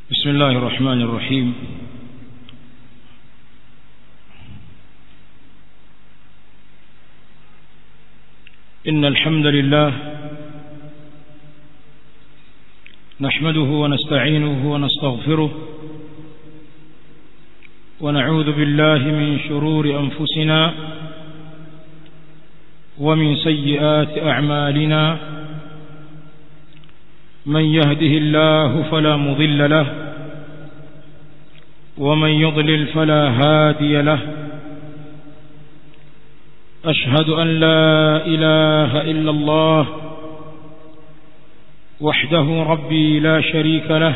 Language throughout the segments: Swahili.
بسم الله الرحمن الرحيم إن الحمد لله نحمده ونستعينه ونستغفره ونعوذ بالله من شرور أنفسنا ومن سيئات أعمالنا من يهده الله فلا مضل له ومن يضلل فلا هادي له أشهد أن لا إله إلا الله وحده ربي لا شريك له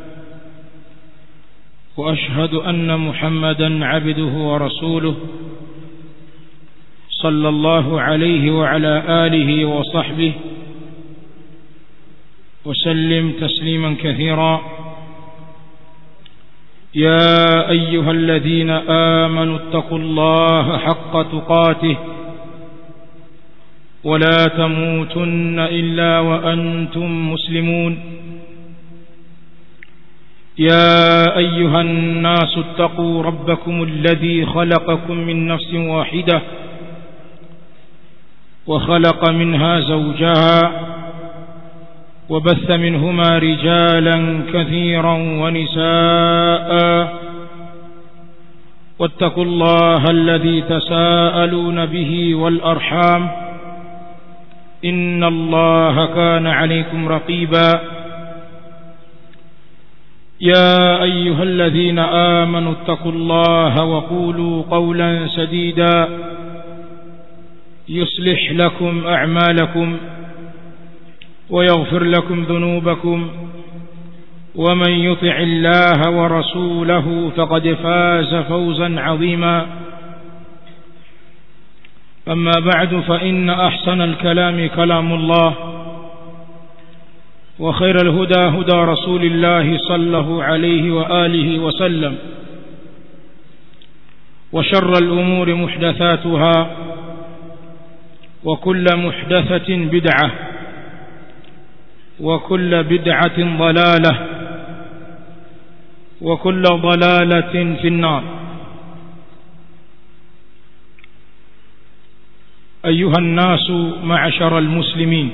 وأشهد أن محمدا عبده ورسوله صلى الله عليه وعلى آله وصحبه وسلم تسليما كثيرا يا أيها الذين آمنوا اتقوا الله حق تقاته ولا تموتن إلا وأنتم مسلمون يا أيها الناس اتقوا ربكم الذي خلقكم من نفس واحدة وخلق منها زوجها وبث منهما رجالا كثيرا ونساء واتقوا الله الذي تساءلون به والأرحام إن الله كان عليكم رقيبا يا أيها الذين آمنوا اتقوا الله وقولوا قولا سديدا يصلح لكم أعمالكم ويغفر لكم ذنوبكم ومن يطع الله ورسوله فقد فاز فوزا عظيما أما بعد فإن أحسن الكلام كلام الله وخير الهدى هدى رسول الله صلى الله عليه وآله وسلم وشر الأمور محدثاتها وكل محدثة بدعة وكل بدعة ضلالة وكل ضلالة في النار أيها الناس معشر المسلمين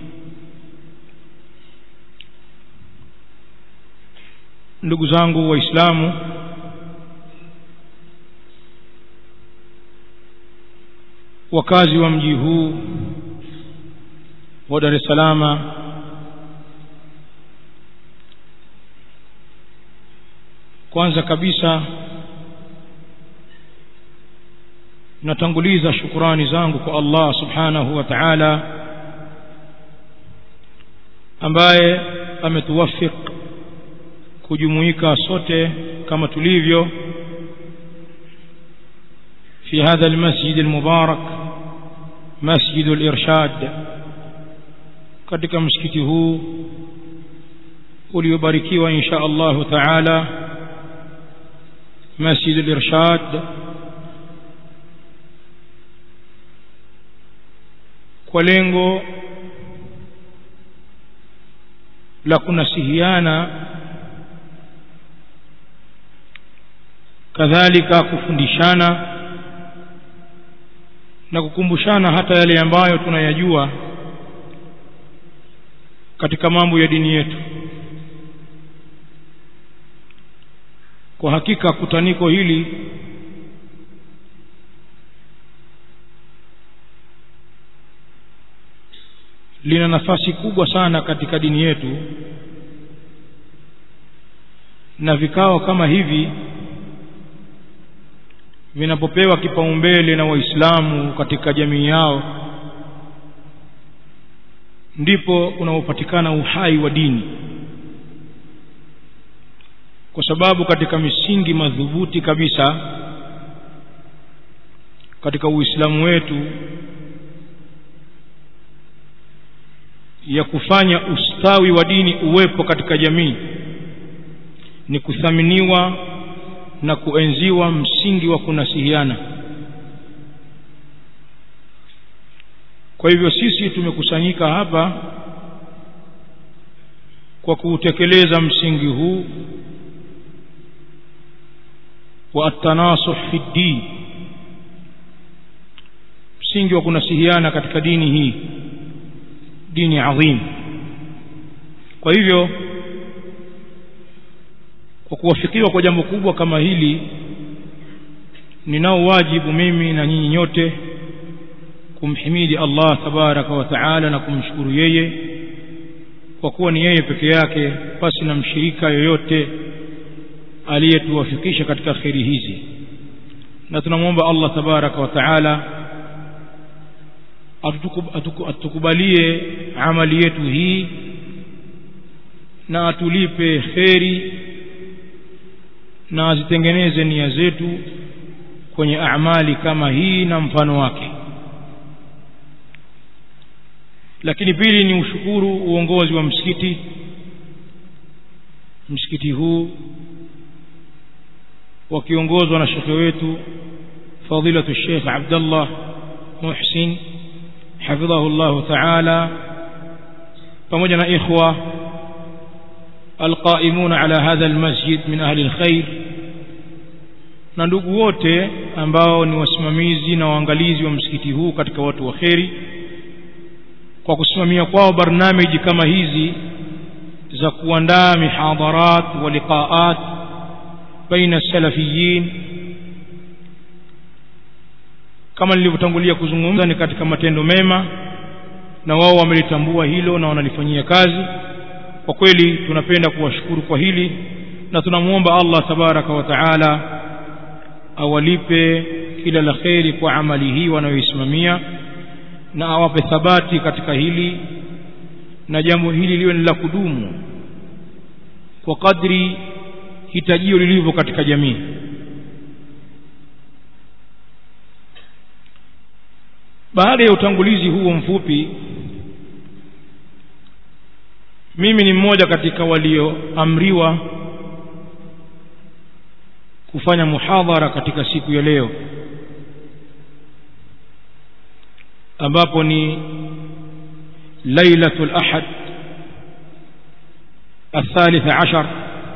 ndugu zangu waislamu wakazi wa mji huu wa Dar es Salaam kwanza kabisa natanguliza shukurani zangu kwa Allah subhanahu wa ta'ala ambaye ametuwafik kujumuika sote kama tulivyo في هذا المسجد المبارك مسجد الإرشاد katika msikiti huu uliobarikiwa insha Allah taala مسجد الإرشاد kwa lengo la kunasihiana kadhalika kufundishana na kukumbushana hata yale ambayo tunayajua katika mambo ya dini yetu kwa hakika kutaniko hili lina nafasi kubwa sana katika dini yetu na vikao kama hivi vinapopewa kipaumbele na waislamu katika jamii yao ndipo unaopatikana uhai wa dini kwa sababu katika misingi madhubuti kabisa katika uislamu wetu ya kufanya ustawi wa dini uwepo katika jamii ni kuthaminiwa na kuenziwa msingi wa kunasihiana kwa hivyo sisi tumekusanyika hapa kwa kuutekeleza msingi huu wa at-tanasuh fi ddin msingi wa kunasihiana katika dini hii dini adhim kwa hivyo kwa kuwafikiwa kwa jambo kubwa kama hili ninao wajibu mimi na nyinyi nyote kumhimidi Allah tabaraka wa taala na kumshukuru yeye kwa kuwa ni yeye peke yake pasi na mshirika yoyote aliyetuwafikisha katika kheri hizi na tunamwomba Allah tabaraka wa taala atukubalie amali yetu hii na atulipe kheri na azitengeneze nia zetu kwenye amali kama hii na mfano wake lakini pili ni ushukuru uongozi wa msikiti msikiti huu wakiongozwa na shekhe wetu fadilatu Sheikh Abdullah Muhsin hafidhahu Allah ta'ala pamoja na ikhwa القائمون على هذا المسجد من أهل الخير na ndugu wote ambao ni wasimamizi na waangalizi wa msikiti huu katika watu wa kheri kwa kusimamia kwao barnamiji kama hizi za kuandaa mihadharat wa liqaat baina salafiyin kama nilivyotangulia kuzungumza ni katika matendo mema na wao wamelitambua hilo na wanalifanyia kazi kwa kweli tunapenda kuwashukuru kwa hili na tunamwomba Allah tabaraka wa taala awalipe kila la kheri kwa amali hii wanayoisimamia na awape thabati katika hili na jambo hili liwe ni la kudumu kwa kadri hitajio lilivyo katika jamii baada ya utangulizi huo mfupi mimi ni mmoja katika walioamriwa kufanya muhadhara katika siku ya leo ambapo ni lailatul ahad الثالث عشر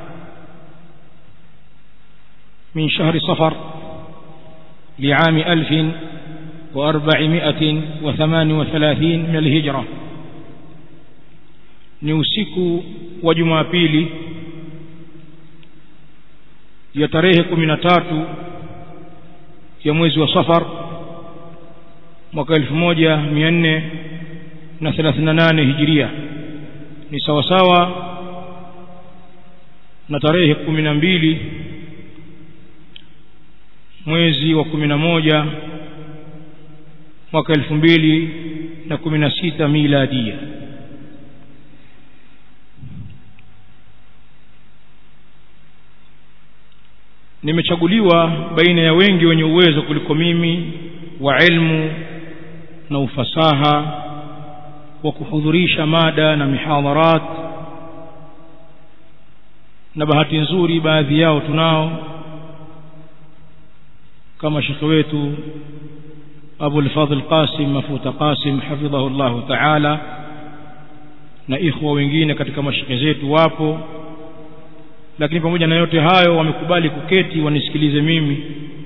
من شهر صفر لعام ألف وأربعمائة وثمان وثلاثين من الهجرة ni usiku wa jumapili ya tarehe kumi na tatu ya mwezi wa safar mwaka elfu moja mia nne na thelathini na nane hijiria ni sawasawa na tarehe kumi na mbili mwezi wa kumi na moja mwaka elfu mbili na kumi na sita miladia nimechaguliwa baina ya wengi wenye uwezo kuliko mimi wa ilmu na ufasaha wa kuhudhurisha mada na mihadharat na bahati nzuri baadhi yao tunao kama shekhe wetu Abu al-Fadhl Qasim Mafuta Qasim hafidhahu Allah Ta'ala na ikhwa wengine katika mashekhe zetu wapo lakini pamoja na yote hayo wamekubali kuketi wanisikilize mimi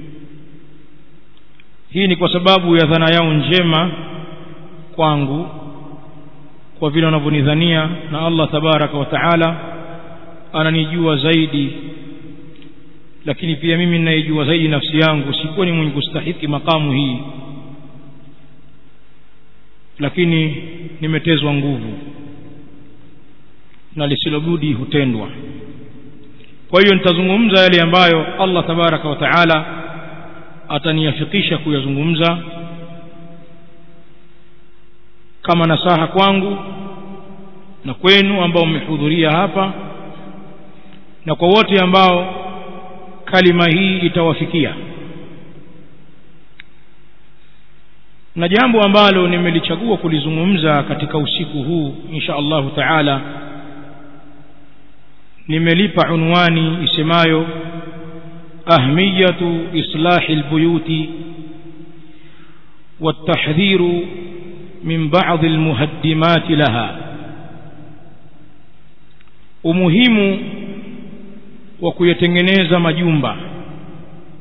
hii ni kwa sababu ya dhana yao njema kwangu kwa vile wanavyonidhania na Allah tabaraka wa taala ananijua zaidi lakini pia mimi ninaijua zaidi nafsi yangu sikuwa ni mwenye kustahiki makamu hii lakini nimetezwa nguvu na lisilobudi hutendwa kwa hiyo nitazungumza yale ambayo Allah tabaraka wa taala ataniafikisha kuyazungumza kama nasaha kwangu na kwenu ambao mmehudhuria hapa na kwa wote ambao kalima hii itawafikia na jambo ambalo nimelichagua kulizungumza katika usiku huu insha Allahu taala nimelipa unwani isemayo ahmiyatu islahi albuyuti والتحذير من بعض المهدمات لها umuhimu wa kuyatengeneza majumba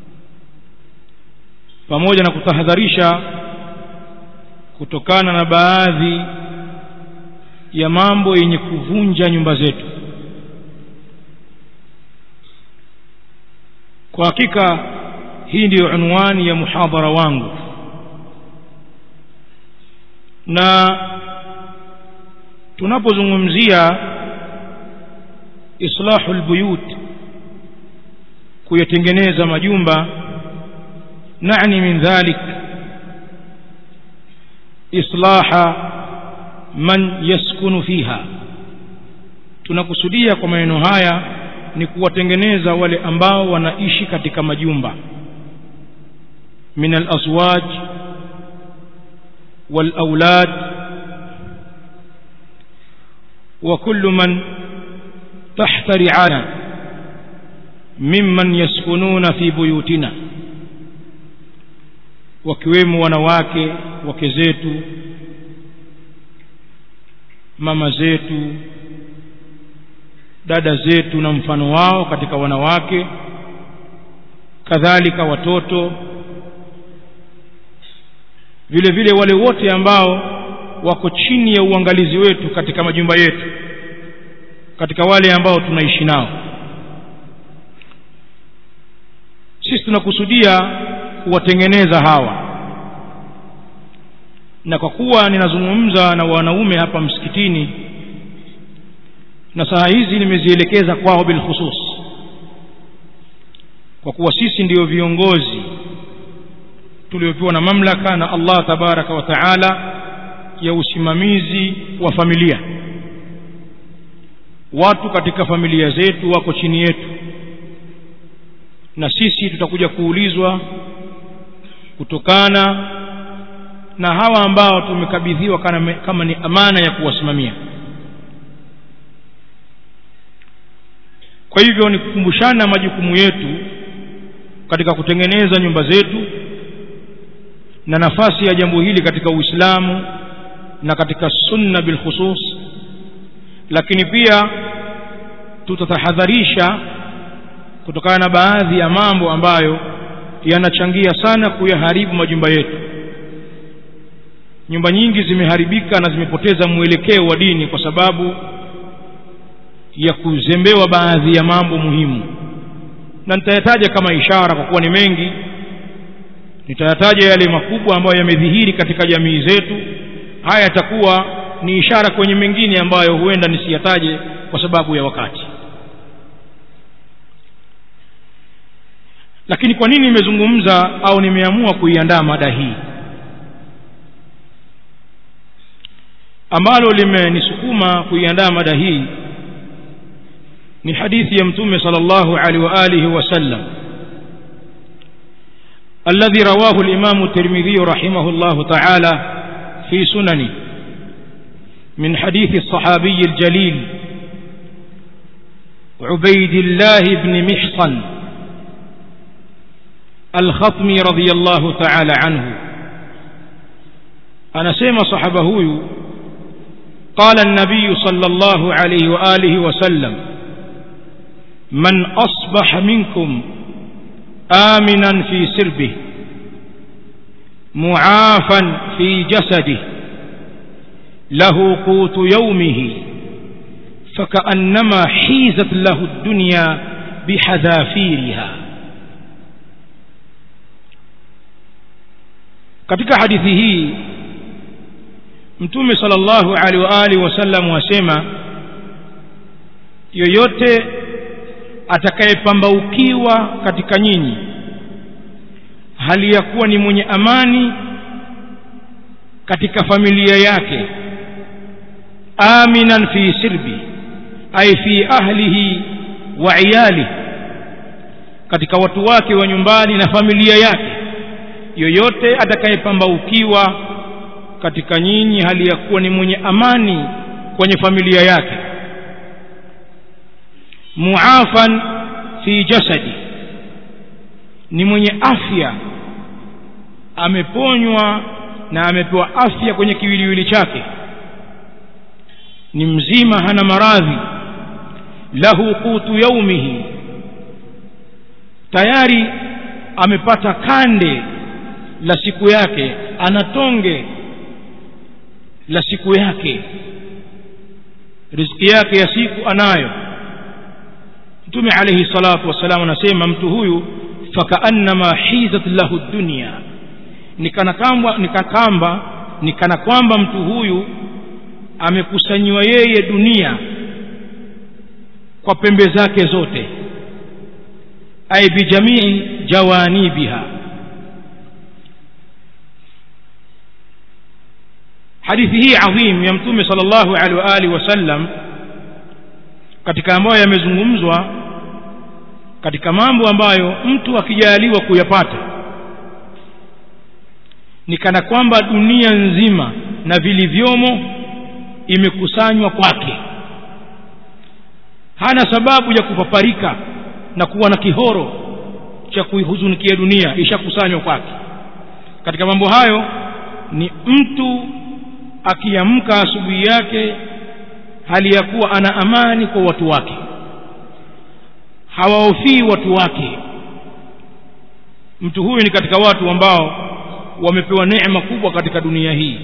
pamoja na kutahadharisha kutokana na baadhi ya mambo yenye kuvunja nyumba zetu kwa hakika hii ndiyo unwani ya muhadhara wangu na tunapozungumzia islahu lbuyut kuyatengeneza majumba nani min dhalik islaha man yaskunu fiha tunakusudia kwa maneno haya ni kuwatengeneza wale ambao wanaishi katika majumba min alaswaj walaulad wa kullu man tahta ri'ana mimman yaskununa fi buyutina wakiwemo wanawake wake zetu mama zetu dada zetu na mfano wao katika wanawake kadhalika watoto vile vile wale wote ambao wako chini ya uangalizi wetu katika majumba yetu katika wale ambao tunaishi nao sisi tunakusudia kuwatengeneza hawa na kwa kuwa ninazungumza na wanaume hapa msikitini na saa hizi nimezielekeza kwao bilkhusus kwa kuwa sisi ndiyo viongozi tuliopewa na mamlaka na Allah tabaraka wa taala ya usimamizi wa familia watu katika familia zetu wako chini yetu na sisi tutakuja kuulizwa kutokana na hawa ambao tumekabidhiwa kama ni amana ya kuwasimamia kwa hivyo ni kukumbushana majukumu yetu katika kutengeneza nyumba zetu na nafasi ya jambo hili katika Uislamu na katika sunna bilkhusus lakini pia tutatahadharisha kutokana na baadhi ya mambo ambayo yanachangia sana kuyaharibu majumba yetu nyumba nyingi zimeharibika na zimepoteza mwelekeo wa dini kwa sababu ya kuzembewa baadhi ya mambo muhimu na nitayataja kama ishara kwa kuwa ni mengi nitayataja yale makubwa ambayo yamedhihiri katika jamii zetu haya yatakuwa ni ishara kwenye mengine ambayo huenda nisiyataje kwa sababu ya wakati lakini kwa nini nimezungumza au nimeamua kuiandaa mada hii ambalo limenisukuma kuiandaa mada hii ni hadithi ya mtume sallallahu alaihi wa alihi wasallam الذي رواه الإمام الترمذي رحمه الله تعالى في سننه من حديث الصحابي الجليل عبيد الله بن محصن الخطمي رضي الله تعالى عنه أنا سيما صحبه قال النبي صلى الله عليه وآله وسلم من أصبح منكم آمنا في سربه معافا في جسده له قوت يومه فكأنما حيزت له الدنيا بحذافيرها katika hadithi hii mtume sallallahu alaihi wa alihi wasallam wasema yoyote atakayepambaukiwa katika nyinyi hali ya kuwa ni mwenye amani katika familia yake aminan fi sirbi ay fi ahlihi wa iyalihi katika watu wake wa nyumbani na familia yake yoyote atakayepambaukiwa katika nyinyi hali ya kuwa ni mwenye amani kwenye familia yake muafan fi jasadi ni mwenye afya ameponywa na amepewa afya kwenye kiwiliwili chake ni mzima hana maradhi lahu qutu yaumihi tayari amepata kande la siku yake ana tonge la siku yake riziki yake ya siku anayo mtume alayhi salatu wassalam anasema mtu huyu fakaannama hizat lahu dunya nikana kamba nikakamba nikana kwamba mtu huyu amekusanyiwa yeye dunia kwa pembe zake zote ay bijamii jawanibiha hadithi hii adhim ya mtume sallallahu alaihi wa alihi wasallam katika ambayo yamezungumzwa katika mambo ambayo mtu akijaliwa kuyapata ni kana kwamba dunia nzima na vilivyomo imekusanywa kwake hana sababu ya kupaparika na kuwa na kihoro cha kuihuzunikia dunia ishakusanywa kwake katika mambo hayo ni mtu akiamka asubuhi yake hali ya kuwa ana amani kwa watu wake hawahofii watu wake mtu huyu ni katika watu ambao wamepewa neema kubwa katika dunia hii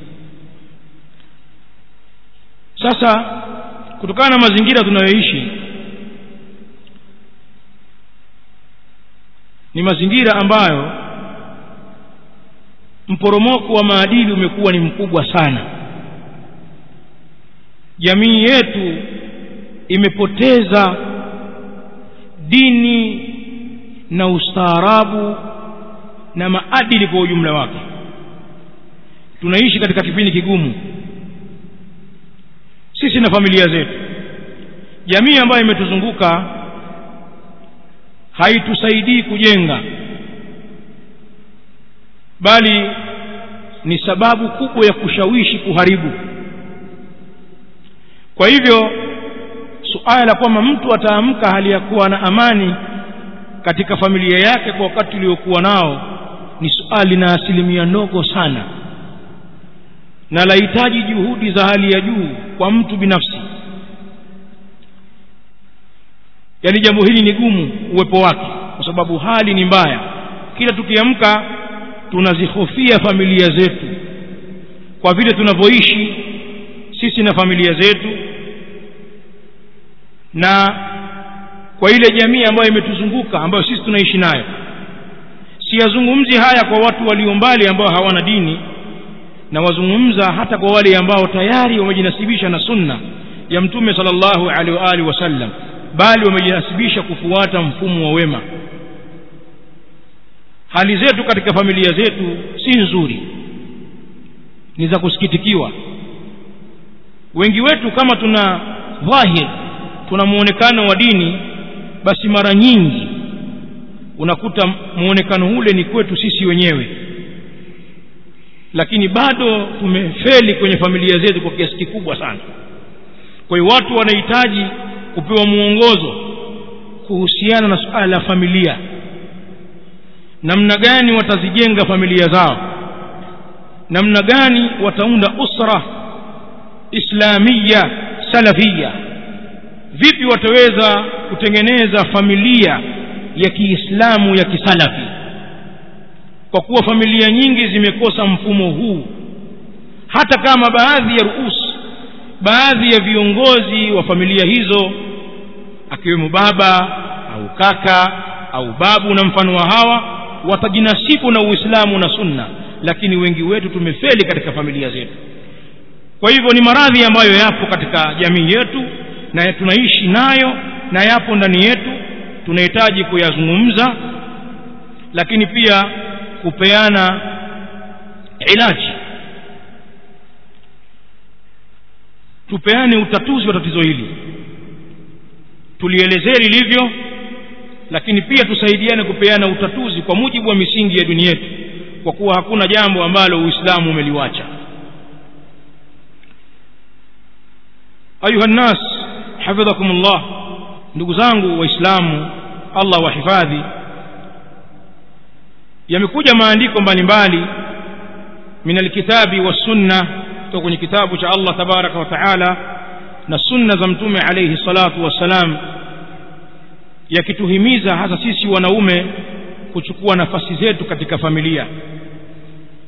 sasa kutokana na mazingira tunayoishi ni mazingira ambayo mporomoko wa maadili umekuwa ni mkubwa sana jamii yetu imepoteza dini na ustaarabu na maadili kwa ujumla wake tunaishi katika kipindi kigumu sisi na familia zetu jamii ambayo imetuzunguka haitusaidii kujenga bali ni sababu kubwa ya kushawishi kuharibu kwa hivyo suala la kwamba mtu ataamka hali ya kuwa na amani katika familia yake kwa wakati uliokuwa nao ni suali lina asilimia ndogo sana na lahitaji juhudi za hali ya juu kwa mtu binafsi yaani jambo hili ni gumu uwepo wake kwa sababu hali ni mbaya kila tukiamka tunazihofia familia zetu kwa vile tunavyoishi sisi na familia zetu na kwa ile jamii ambayo imetuzunguka ambayo sisi tunaishi nayo siyazungumzi haya kwa watu walio mbali ambao hawana dini na wazungumza hata kwa wale ambao tayari wamejinasibisha na sunna ya mtume sallallahu alaihi wa alihi wasallam bali wamejinasibisha kufuata mfumo wa wema hali zetu katika familia zetu si nzuri ni za kusikitikiwa wengi wetu kama tuna dhahir tuna muonekano wa dini basi mara nyingi unakuta muonekano ule ni kwetu sisi wenyewe lakini bado tumefeli kwenye familia zetu kwa kiasi kikubwa sana kwa hiyo watu wanahitaji kupewa mwongozo kuhusiana na suala la familia namna gani watazijenga familia zao namna gani wataunda usra islamia salafia vipi wataweza kutengeneza familia ya kiislamu ya kisalafi kwa kuwa familia nyingi zimekosa mfumo huu hata kama baadhi ya ruus baadhi ya viongozi wa familia hizo akiwemo baba au kaka au babu na mfano wa hawa watajinasibu na uislamu na sunna lakini wengi wetu tumefeli katika familia zetu kwa hivyo ni maradhi ambayo yapo katika jamii yetu na tunaishi nayo na yapo ndani yetu tunahitaji kuyazungumza lakini pia kupeana ilaji tupeane utatuzi wa tatizo hili tulielezee lilivyo lakini pia tusaidiane kupeana utatuzi kwa mujibu wa misingi ya dini yetu kwa kuwa hakuna jambo ambalo uislamu umeliwacha ayuha nnas hafidhakum llah ndugu zangu waislamu allah wahifadhi yamekuja maandiko mbalimbali min alkitabi wassunna kutoka kwenye kitabu cha allah tabaraka wa taala na sunna za mtume alaihi salatu wassalam yakituhimiza hasa sisi wanaume kuchukua nafasi zetu katika familia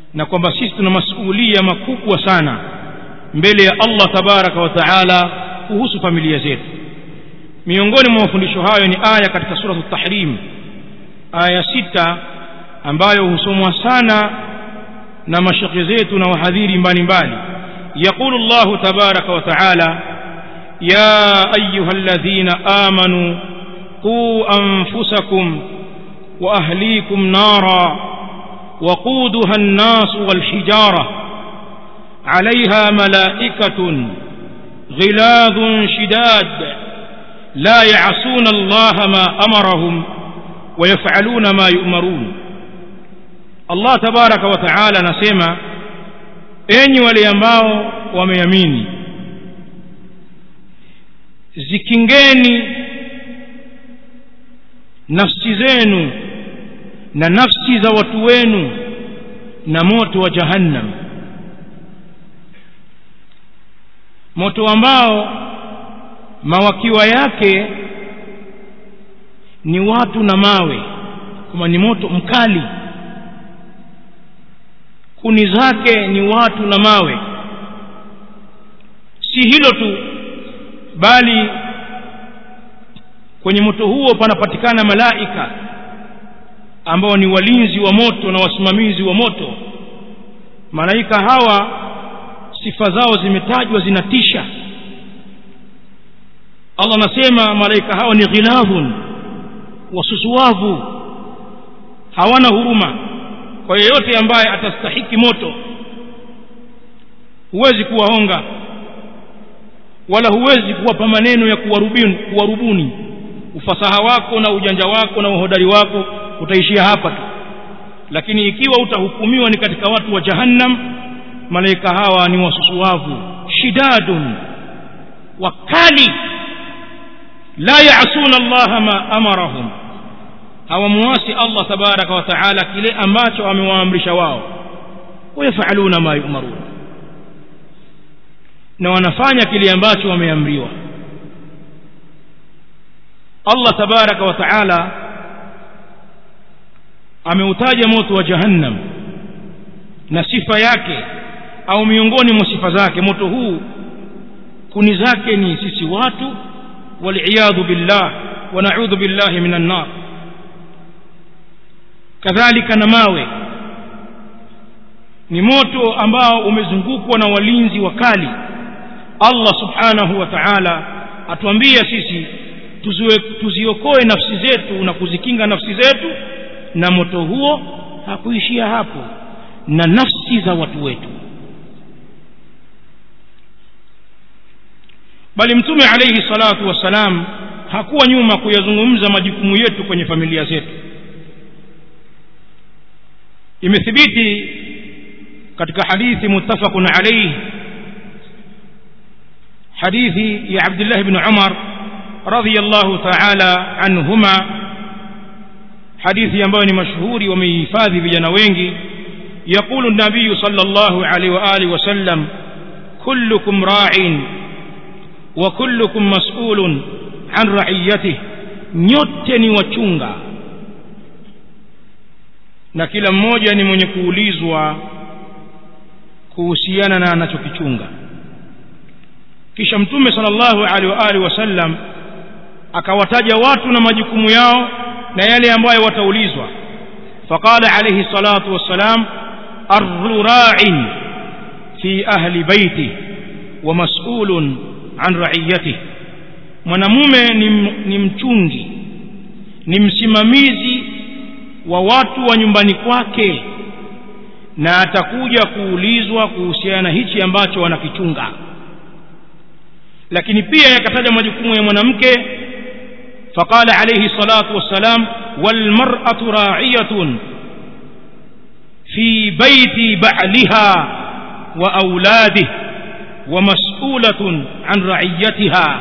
na kwamba sisi tuna masuulia makubwa sana mbele ya allah tabaraka wa taala kuhusu familia zetu miongoni mwa mafundisho hayo ni aya katika suratu tahrim aya sita ambayo husomwa sana na mashekhe zetu na wahadhiri mbalimbali yaqulu llahu tabaraka wa taala ya ayuha alladhina amanu quu anfusakum واهليكم نارا وقودها الناس والحجاره عليها ملائكه غلاظ شداد لا يعصون الله ما امرهم ويفعلون ما يؤمرون الله تبارك وتعالى نسمع enyi wale ambao wameamini zikingeni nafsi zenu na nafsi za watu wenu na moto wa jahannam moto ambao mawakiwa yake ni watu na mawe kama ni moto mkali kuni zake ni watu na mawe si hilo tu bali kwenye moto huo panapatikana malaika ambao ni walinzi wa moto na wasimamizi wa moto malaika hawa sifa zao zimetajwa zinatisha allah anasema malaika hawa ni ghilavun wasusuwavu hawana huruma kwa yeyote ambaye atastahiki moto huwezi kuwahonga wala huwezi kuwapa maneno ya kuwarubuni, kuwarubuni ufasaha wako na ujanja wako na uhodari wako utaishia hapa tu lakini ikiwa utahukumiwa ni katika watu wa jahannam malaika hawa ni wasusuwavu shidadun wakali la yasuna allaha ma amarahum hawamuasi allah tabaraka wa taala kile ambacho amewaamrisha wao wayafaluna ma yumarun na wanafanya kile ambacho wameamriwa allah tabaraka wa taala ameutaja moto wa jahannam na sifa yake au miongoni mwa sifa zake moto huu kuni zake ni sisi watu waliyadhu billah wa naudhu billahi minan nar kadhalika na mawe ni moto ambao umezungukwa na walinzi wakali allah subhanahu wa taala atuambia sisi tuziokoe nafsi zetu na kuzikinga nafsi zetu na moto huo hakuishia hapo na nafsi za watu wetu bali mtume alayhi salatu wassalam hakuwa nyuma kuyazungumza majukumu yetu kwenye familia zetu imethibiti katika hadithi muttafaqun alayhi hadithi ya Abdullah ibn Umar radhiyallahu ta'ala anhuma hadithi ambayo ni mashuhuri wameihifadhi vijana wengi يقول النبي صلى الله عليه وآله وسلم كلكم راع وكلكم مسؤول عن رعيته nyote ni wachunga na kila mmoja ni mwenye kuulizwa kuhusiana na anachokichunga kisha mtume sallallahu alaihi wa alihi wasallam akawataja watu na majukumu yao na yale ambayo wataulizwa faqala alayhi salatu wassalam arra'in fi ahli baiti wa mas'ulun an ra'iyatihi mwanamume ni, ni mchungi ni msimamizi wa watu wa nyumbani kwake na atakuja kuulizwa kuhusiana na hichi ambacho wanakichunga lakini pia yakataja majukumu ya mwanamke faqala alayhi salatu wassalam walmar'atu ra'iyatun fi baiti ba'liha wa auladihi wa mas'ulatun an ra'iyatiha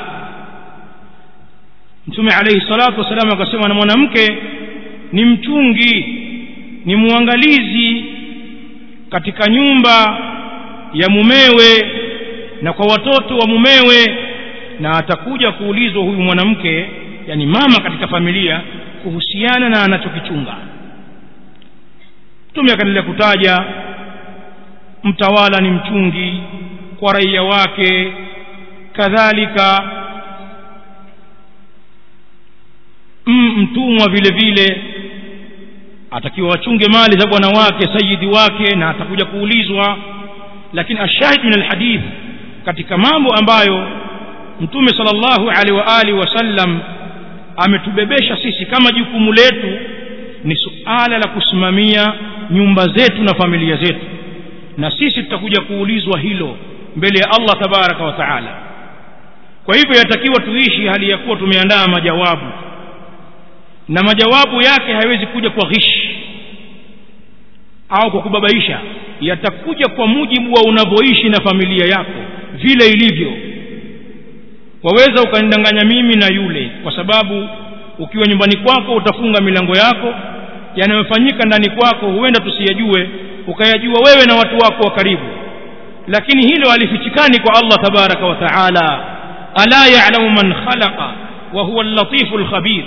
mtume alayhi salatu wassalam akasema na mwanamke ni mchungi ni muangalizi katika nyumba ya mumewe na kwa watoto wa mumewe na atakuja kuulizwa huyu mwanamke yani mama katika familia kuhusiana na anachokichunga mtume akaendelea kutaja mtawala ni mchungi kwa raia wake kadhalika mtumwa vile vile atakiwa wachunge mali za bwana wake sayidi wake na atakuja kuulizwa lakini ashahid min alhadith katika mambo ambayo mtume sallallahu alaihi wa alihi wasallam ametubebesha sisi kama jukumu letu ni suala la kusimamia nyumba zetu na familia zetu na sisi tutakuja kuulizwa hilo mbele ya Allah tabaraka wa taala kwa hivyo yatakiwa tuishi hali ya kuwa tumeandaa majawabu na majawabu yake hayawezi kuja kwa ghishi au kwa kubabaisha yatakuja kwa mujibu wa unavyoishi na familia yako vile ilivyo waweza ukanidanganya mimi na yule kwa sababu ukiwa nyumbani kwako utafunga milango yako yanayofanyika ndani kwako huenda tusiyajue ukayajua wewe na watu wako wa karibu lakini hilo halifichikani kwa Allah tabaraka wa taala ala ya'lamu man khalaqa wa huwa al-latifu al-khabir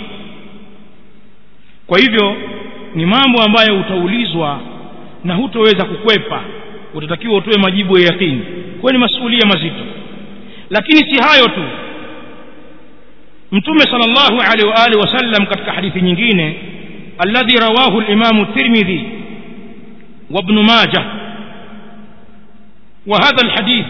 kwa hivyo ni mambo ambayo utaulizwa na hutoweza kukwepa utatakiwa utoe majibu ya yakini kwa ni masuhulia mazito lakini si hayo tu mtume sallallahu alaihi wa alihi wasallam katika hadithi nyingine alladhi rawahu al-imam at-tirmidhi wa ibn majah وهذا الحديث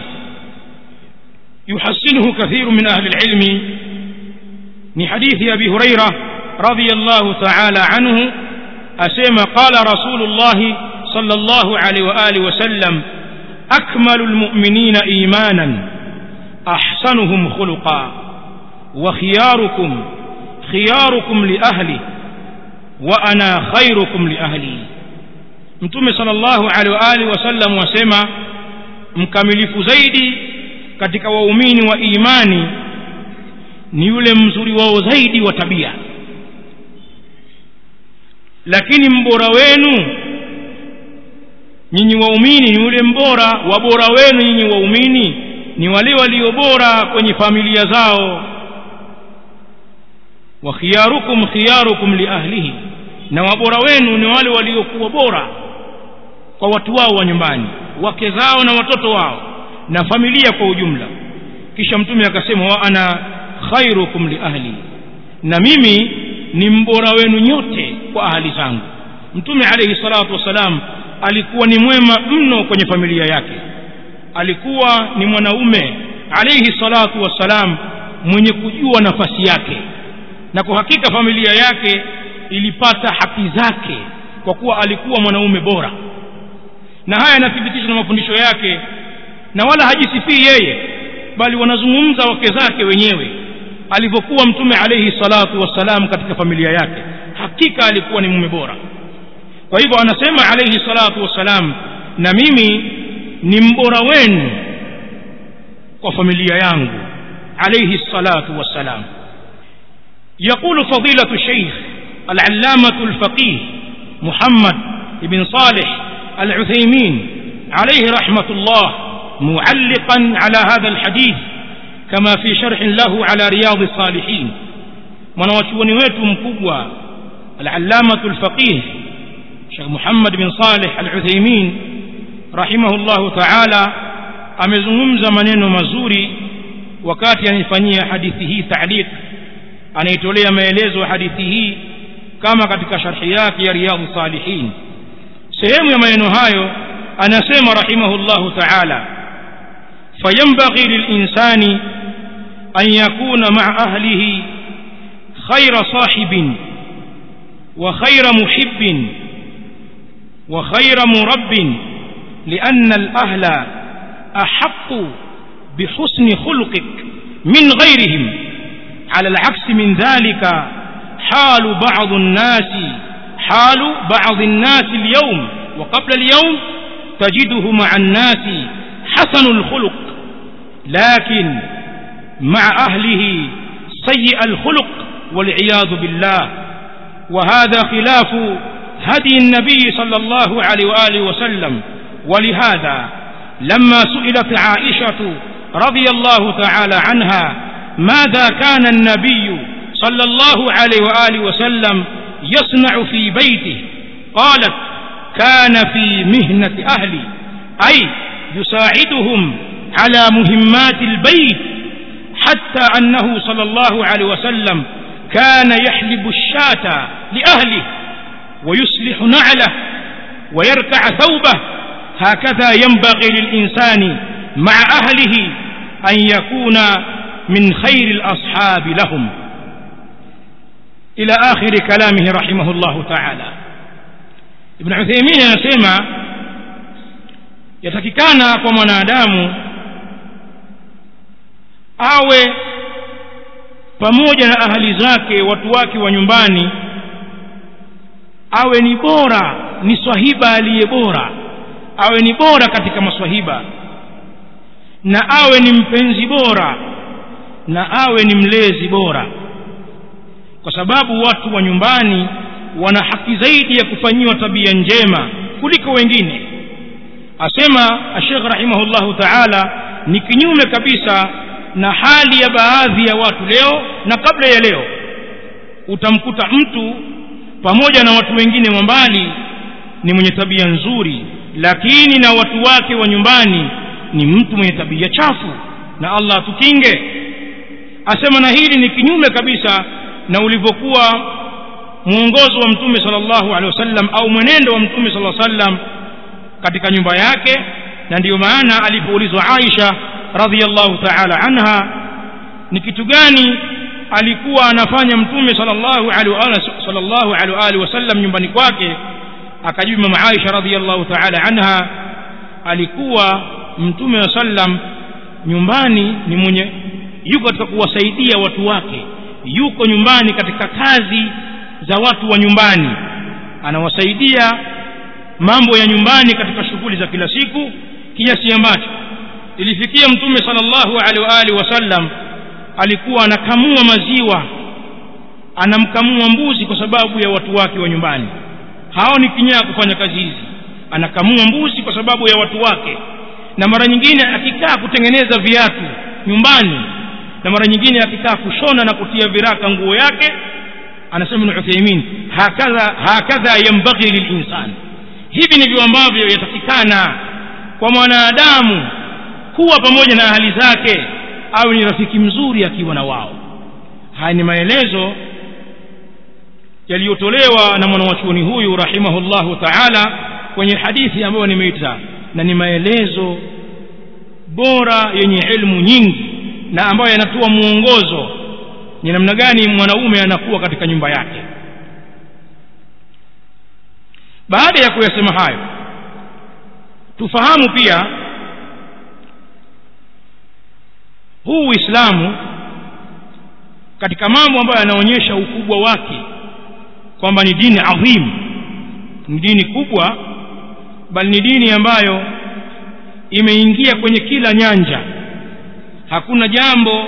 يحسنه كثير من أهل العلم من حديث أبي هريرة رضي الله تعالى عنه أسيما قال رسول الله صلى الله عليه وآله وسلم أكمل المؤمنين إيمانا أحسنهم خلقا وخياركم خياركم لأهلي وأنا خيركم لأهلي mtume sallallahu alaihi wa alihi wasallam wasema mkamilifu zaidi katika waumini wa imani ni yule mzuri wao zaidi wa tabia lakini mbora wenu nyinyi waumini ni yule mbora wa bora wenu nyinyi waumini ni wale walio bora kwenye familia zao wa khiyarukum khiyarukum li ahlihi na wabora wenu ni wale waliokuwa bora kwa watu wao wa nyumbani wake zao na watoto wao na familia kwa ujumla kisha mtume akasema wa ana khairukum li ahli na mimi ni mbora wenu nyote kwa ahali zangu mtume alayhi salatu wasalam alikuwa ni mwema mno kwenye familia yake alikuwa ni mwanaume alayhi salatu wassalam mwenye kujua nafasi yake na kwa hakika familia yake ilipata haki zake kwa kuwa alikuwa mwanaume bora na haya yanathibitishwa na mafundisho yake na wala hajisifii yeye bali wanazungumza wake zake wenyewe alivyokuwa mtume alayhi salatu wassalam katika familia yake hakika alikuwa ni mume bora kwa hivyo anasema alayhi salatu wassalam na mimi ni mbora wenu kwa familia yangu alayhi salatu wassalam يقول فضيلة الشيخ العلامة الفقيه محمد بن صالح العثيمين عليه رحمة الله معلقا على هذا الحديث كما في شرح له على رياض الصالحين mwanawachuoni wetu mkubwa العلامة الفقيه شيخ محمد بن صالح العثيمين رحمه الله تعالى amezungumza maneno mazuri wakati anaifanyia hadithi hii ta'liq anaitolea maelezo hadithi hii kama katika sharhi yake ya riyadh salihin sehemu ya maneno hayo anasema rahimahullahu ta'ala fayambaghi lilinsani an yakuna ma'a ahlihi khayra sahibin wa khayra muhibbin wa khayra murabbin لأن الأهل أحق بحسن خلقك من غيرهم على العكس من ذلك حال بعض الناس حال بعض الناس اليوم وقبل اليوم تجده مع الناس حسن الخلق لكن مع أهله سيء الخلق والعياذ بالله وهذا خلاف هدي النبي صلى الله عليه وآله وسلم ولهذا لما سئلت عائشة رضي الله تعالى عنها ماذا كان النبي صلى الله عليه وآله وسلم يصنع في بيته قالت كان في مهنة أهلي أي يساعدهم على مهمات البيت حتى أنه صلى الله عليه وسلم كان يحلب الشاة لأهله ويصلح نعله ويركع ثوبه هكذا ينبغي للإنسان مع أهله أن يكون من خير الأصحاب لهم إلى آخر كلامه رحمه الله تعالى ابن عثيمين anasema yatakikana kwa mwanadamu awe pamoja na ahali zake watu wake wa nyumbani awe ni bora ni swahiba aliye bora awe ni bora katika maswahiba na awe ni mpenzi bora na awe ni mlezi bora kwa sababu watu wa nyumbani wana haki zaidi ya kufanyiwa tabia njema kuliko wengine asema ashekh rahimahullahu taala ni kinyume kabisa na hali ya baadhi ya watu leo na kabla ya leo utamkuta mtu pamoja na watu wengine wa mbali ni mwenye tabia nzuri lakini na watu wake wa nyumbani ni mtu mwenye tabia chafu na allah atukinge asema na hili ni kinyume kabisa na ulivyokuwa mwongozo wa mtume sallallahu alaihi wasallam au mwenendo wa mtume sallallahu alaihi wasallam katika nyumba yake na ndiyo maana alipoulizwa Aisha radhiallahu ta'ala anha ni kitu gani alikuwa anafanya mtume sallallahu alaihi sallallahu alaihi wasallam nyumbani kwake akajibu mama Aisha radhiallahu ta'ala anha alikuwa mtume wa sallam nyumbani ni mwenye yuko katika kuwasaidia watu wake yuko nyumbani katika kazi za watu wa nyumbani anawasaidia mambo ya nyumbani katika shughuli za kila siku kiasi ambacho ilifikia mtume sallallahu alaihi wa alihi wasallam alikuwa anakamua maziwa anamkamua mbuzi kwa sababu ya watu wake wa nyumbani hao ni kinyaa kufanya kazi hizi anakamua mbuzi kwa sababu ya watu wake na mara nyingine akikaa kutengeneza viatu nyumbani na mara nyingine akikaa kushona na kutia viraka nguo yake anasema ibn Uthaymeen hakadha hakadha yambaghi lilinsan hivi ndivyo ambavyo yatakikana kwa mwanadamu kuwa pamoja na ahali zake au ni rafiki mzuri akiwa na wao haya ni maelezo yaliyotolewa na mwanawachuoni huyu rahimahullahu taala kwenye hadithi ambayo nimeita na ni maelezo bora yenye ilmu nyingi na ambayo yanatoa mwongozo ni namna gani mwanaume anakuwa katika nyumba yake baada ya kuyasema hayo tufahamu pia huu uislamu katika mambo ambayo yanaonyesha ukubwa wake kwamba ni dini adhim ni dini kubwa bali ni dini ambayo imeingia kwenye kila nyanja hakuna jambo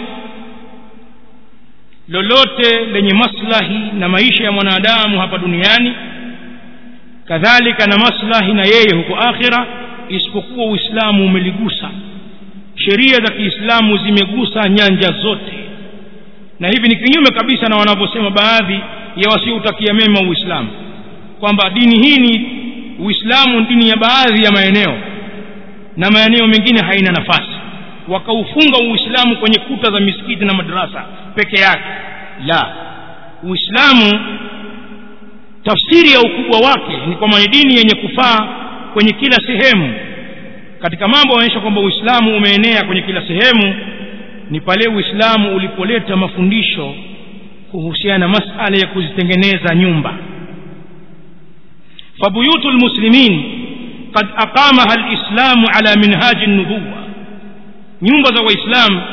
lolote lenye maslahi na maisha ya mwanadamu hapa duniani kadhalika na maslahi na yeye huko akhira isipokuwa uislamu umeligusa sheria za kiislamu zimegusa nyanja zote na hivi ni kinyume kabisa na wanavyosema baadhi ya wasioutakia mema uislamu kwamba dini hii ni uislamu dini ya baadhi ya maeneo na maeneo mengine haina nafasi wakaufunga uislamu kwenye kuta za misikiti na madarasa peke yake la uislamu tafsiri ya ukubwa wake ni kwamba ni dini yenye kufaa kwenye kila sehemu katika mambo yanaonyesha kwamba uislamu umeenea kwenye kila sehemu ni pale uislamu ulipoleta mafundisho kuhusiana na masala ya kuzitengeneza nyumba fabuyutu lmuslimin qad aqamaha lislamu ala minhaji nubuwa nyumba za waislamu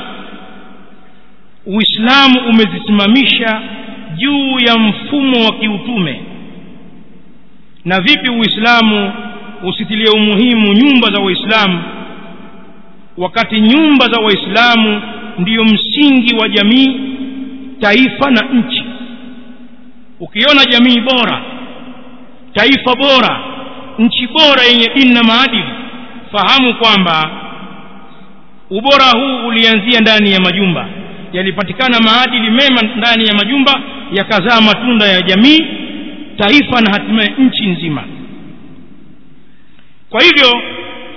uislamu umezisimamisha juu ya mfumo wa kiutume na vipi uislamu usitilie umuhimu nyumba za waislamu wakati nyumba za waislamu ndiyo msingi wa jamii taifa na nchi ukiona jamii bora taifa bora nchi bora yenye dini na maadili fahamu kwamba ubora huu ulianzia ndani ya majumba yalipatikana maadili mema ndani ya majumba yakazaa matunda ya jamii taifa na hatimaye nchi nzima kwa hivyo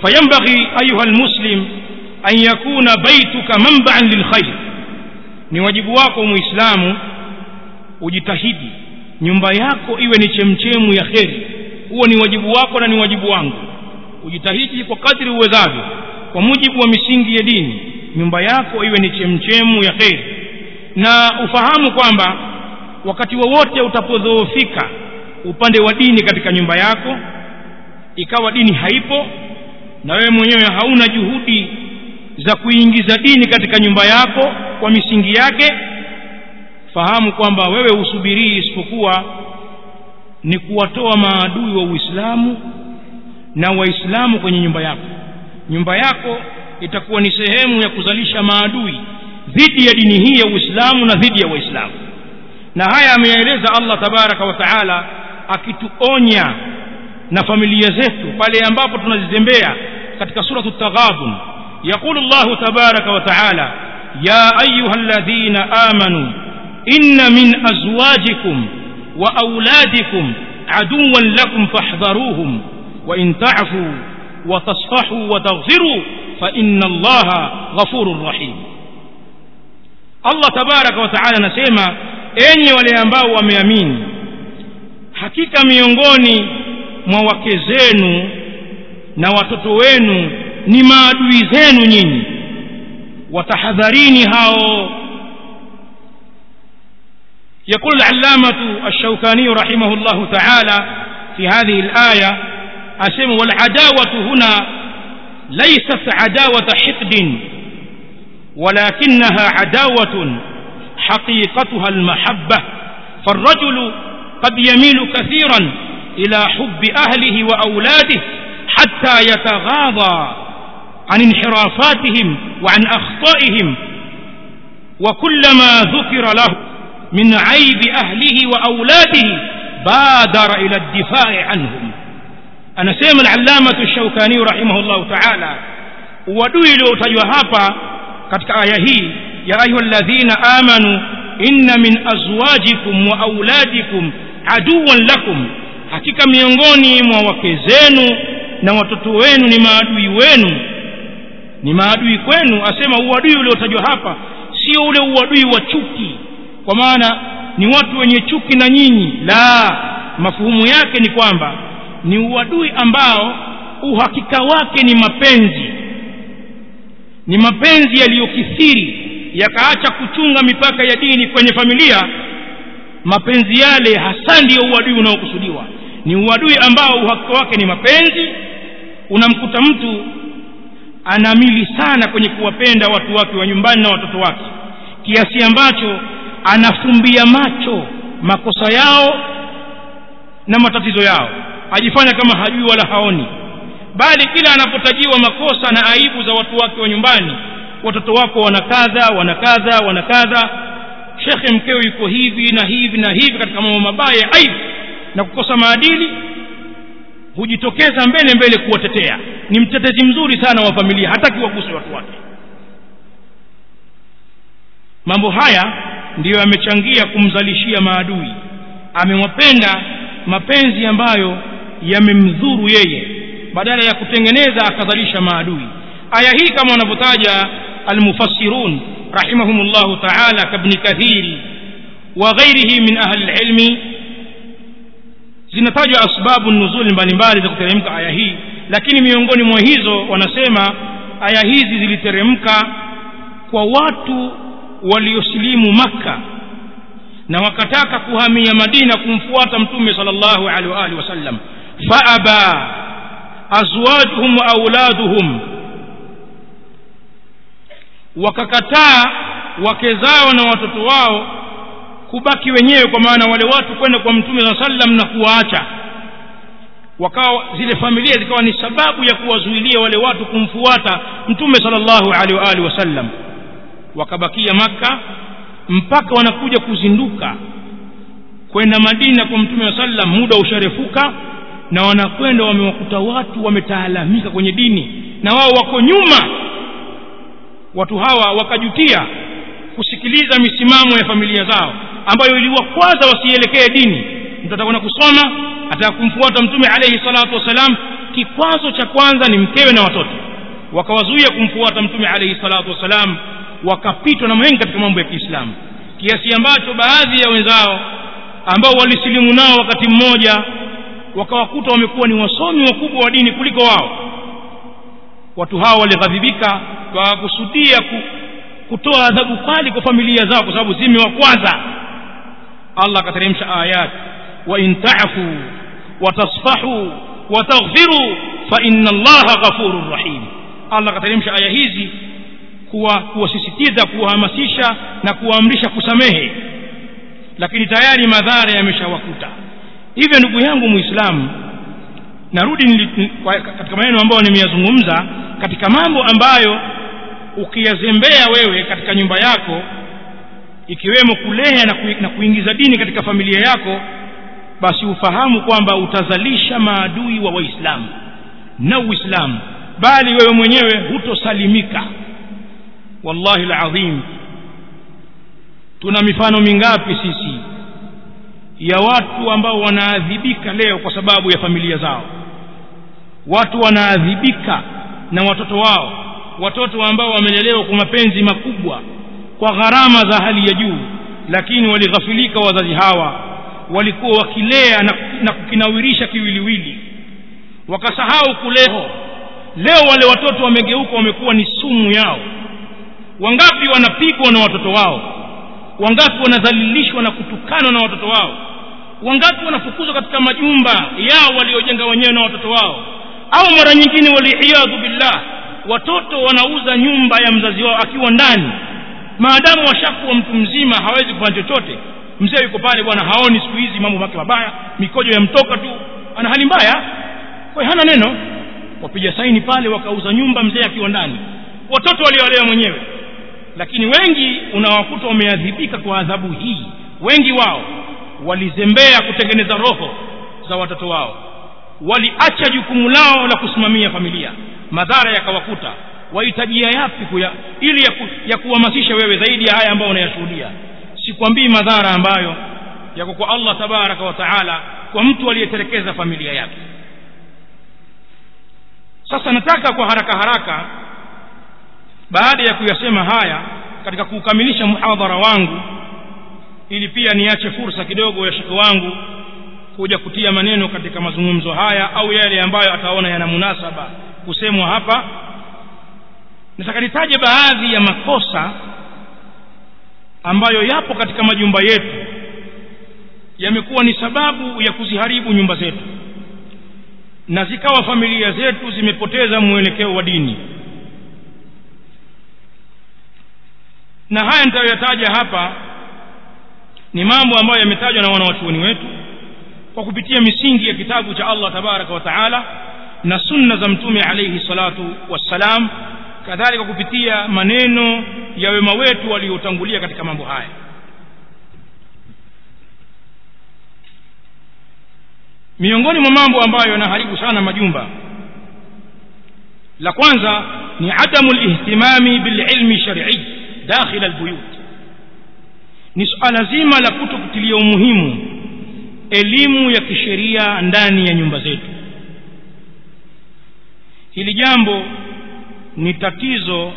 fayambaghi ayuha almuslim an yakuna baituka manba'an lilkhair ni wajibu wako muislamu ujitahidi nyumba yako iwe ni chemchemu ya kheri huo ni wajibu wako na ni wajibu wangu ujitahidi kwa kadri uwezavyo kwa mujibu wa misingi ya dini nyumba yako iwe ni chemchemu ya kheri na ufahamu kwamba wakati wowote utapodhoofika upande wa dini katika nyumba yako ikawa dini haipo na wewe mwenyewe hauna juhudi za kuingiza dini katika nyumba yako kwa misingi yake fahamu kwamba wewe usubirii isipokuwa ni kuwatoa maadui wa Uislamu na Waislamu kwenye nyumba yako nyumba yako itakuwa ni sehemu ya kuzalisha maadui dhidi ya dini hii ya Uislamu na dhidi ya Waislamu na haya ameyaeleza Allah tabaraka wa taala akituonya na familia zetu pale ambapo tunazitembea katika suratu taghabun يقول الله تبارك وتعالى يا أيها الذين آمنوا إن من أزواجكم وأولادكم عدوا لكم فاحذروهم وإن تعفوا وتصفحوا وتغفروا فإن الله غفور رحيم الله تبارك وتعالى نسيما enyi wale ambao wameamini hakika miongoni mwa wake zenu na watoto wenu ni maadui zenu nyinyi watahadharini hao يقول العلامة الشوكاني رحمه الله تعالى في هذه الآية أسم والعداوة هنا ليست عداوة حقد ولكنها عداوة حقيقتها المحبة فالرجل قد يميل كثيرا إلى حب أهله وأولاده حتى يتغاضى عن انحرافاتهم وعن أخطائهم وكلما ذكر له من عيب أهله وأولاده بادر إلى الدفاع عنهم أنا سيما العلامة الشوكاني رحمه الله تعالى ودوي لو تجوهابا katika aya hii ya ayuha alladhina amanu inna min azwajikum wa auladikum aduwan lakum hakika miongoni mwa wake zenu na watoto wenu ni maadui wenu ni maadui kwenu asema uadui uliotajwa hapa sio ule uadui wa chuki kwa maana ni watu wenye chuki na nyinyi la mafuhumu yake ni kwamba ni uadui ambao uhakika wake ni mapenzi ni mapenzi yaliyokithiri yakaacha kuchunga mipaka ya dini kwenye familia mapenzi yale hasa ndiyo uadui unaokusudiwa ni uadui ambao uhakika wake ni mapenzi unamkuta mtu anamili sana kwenye kuwapenda watu wake wa nyumbani na watoto wake kiasi ambacho anafumbia macho makosa yao na matatizo yao ajifanya kama hajui wala haoni bali kila anapotajiwa makosa na aibu za watu wake wa nyumbani watoto wako wanakadha wanakadha wanakadha shekhe mkeo yuko hivi na hivi na hivi katika mambo mabaya aibu na kukosa maadili hujitokeza mbele mbele kuwatetea ni mtetezi mzuri sana wa familia hataki waguse watu wake mambo haya ndiyo yamechangia kumzalishia maadui amewapenda mapenzi ambayo yamemdhuru yeye badala ya kutengeneza akadhalisha maadui aya hii kama wanavyotaja almufassirun rahimahumullahu taala kabni kathiri wa ghairihi min ahli lilmi zinatajwa asbabu nuzuli mbalimbali za kuteremka aya hii lakini miongoni mwa hizo wanasema aya hizi ziliteremka kwa watu waliosilimu makka na wakataka kuhamia madina kumfuata mtume sallallahu alaihi wa alihi wasallam faaba azwajuhum wa auladuhum wakakataa wake zao na watoto wao kubaki wenyewe kwa maana wale watu kwenda kwa mtume saa sallam na kuwaacha wakawa zile familia zikawa ni sababu ya kuwazuilia wale watu kumfuata mtume sallallahu alaihi wa alihi wasallam wakabakia maka mpaka wanakuja kuzinduka kwenda madina kwa mtume wa sallam muda usharefuka na wanakwenda wamewakuta watu wametaalamika kwenye dini na wao wako nyuma watu hawa wakajutia kusikiliza misimamo ya familia zao ambayo iliwakwaza wasielekee dini mtu atakwenda kusoma ataka kumfuata mtume alayhi salatu wasalam kikwazo cha kwanza ni mkewe na watoto wakawazuia kumfuata mtume alayhi salatu wassalam wakapitwa na mengi katika mambo ya kiislamu kiasi ambacho baadhi ya wenzao ambao walisilimu nao wakati mmoja wakawakuta wamekuwa ni wasomi wakubwa wa dini kuliko wao watu hao walighadhibika wakakusudia ku, kutoa adhabu kali kwa familia zao kwa sababu zimewakwaza allah akateremsha ayat wa in tafu watasfahu wataghfiru fa inna allaha ghafurur rahim allah akateremsha aya hizi kuwa kuwasisitiza kuwahamasisha na kuwaamrisha kusamehe lakini tayari madhara yameshawakuta hivyo ndugu yangu muislamu narudi nili, katika maneno ambayo nimeyazungumza katika mambo ambayo ukiyazembea wewe katika nyumba yako ikiwemo kulea na, ku, na kuingiza dini katika familia yako basi ufahamu kwamba utazalisha maadui wa waislamu na uislamu bali wewe mwenyewe hutosalimika wallahi alazim tuna mifano mingapi sisi ya watu ambao wanaadhibika leo kwa sababu ya familia zao watu wanaadhibika na watoto wao watoto ambao wamelelewa kwa mapenzi makubwa kwa gharama za hali ya juu lakini walighafilika wazazi hawa walikuwa wakilea na, na kukinawirisha kiwiliwili wakasahau kuleo leo wale watoto wamegeuka wamekuwa ni sumu yao wangapi wanapigwa na watoto wao wangapi wanadhalilishwa na kutukanwa na watoto wao wangapi wanafukuzwa katika majumba yao waliojenga wenyewe na watoto wao au mara nyingine waliyadhu billah watoto wanauza nyumba ya mzazi wao akiwa ndani maadamu washakuwa mtu mzima hawezi kufanya chochote mzee yuko pale bwana haoni siku hizi mambo make mabaya mikojo yamtoka tu ana hali mbaya kwa hana neno wapiga saini pale wakauza nyumba mzee akiwa ndani watoto waliowalewa mwenyewe lakini wengi unawakuta wameadhibika kwa adhabu hii wengi wao walizembea kutengeneza roho za watoto wao waliacha jukumu lao la kusimamia familia madhara yakawakuta wahitajia yapi kuya, ili ya, ku, ya kuhamasisha wewe zaidi ya haya ambayo unayashuhudia sikwambii madhara ambayo yako kwa allah tabaraka wa taala kwa mtu aliyetelekeza familia yake sasa nataka kwa haraka haraka baada ya kuyasema haya katika kukamilisha muhadhara wangu ili pia niache fursa kidogo ya shekhe wangu kuja kutia maneno katika mazungumzo haya au yale ambayo ataona yana munasaba kusemwa hapa nataka nitaje baadhi ya makosa ambayo yapo katika majumba yetu yamekuwa ni sababu ya kuziharibu nyumba zetu na zikawa familia zetu zimepoteza mwelekeo wa dini na haya nitayoyataja hapa ni mambo ambayo yametajwa na wanawachuoni wetu kwa kupitia misingi ya kitabu cha allah tabaraka wa taala na sunna za mtume alaihi salatu wassalam kadhalika kupitia maneno ya wema wetu waliotangulia katika mambo haya miongoni mwa mambo ambayo yanaharibu sana majumba la kwanza ni adamu lihtimami bililmi shar'i dakhila albuyut ni suala zima la kuto kutilia umuhimu elimu ya kisheria ndani ya nyumba zetu hili jambo ni tatizo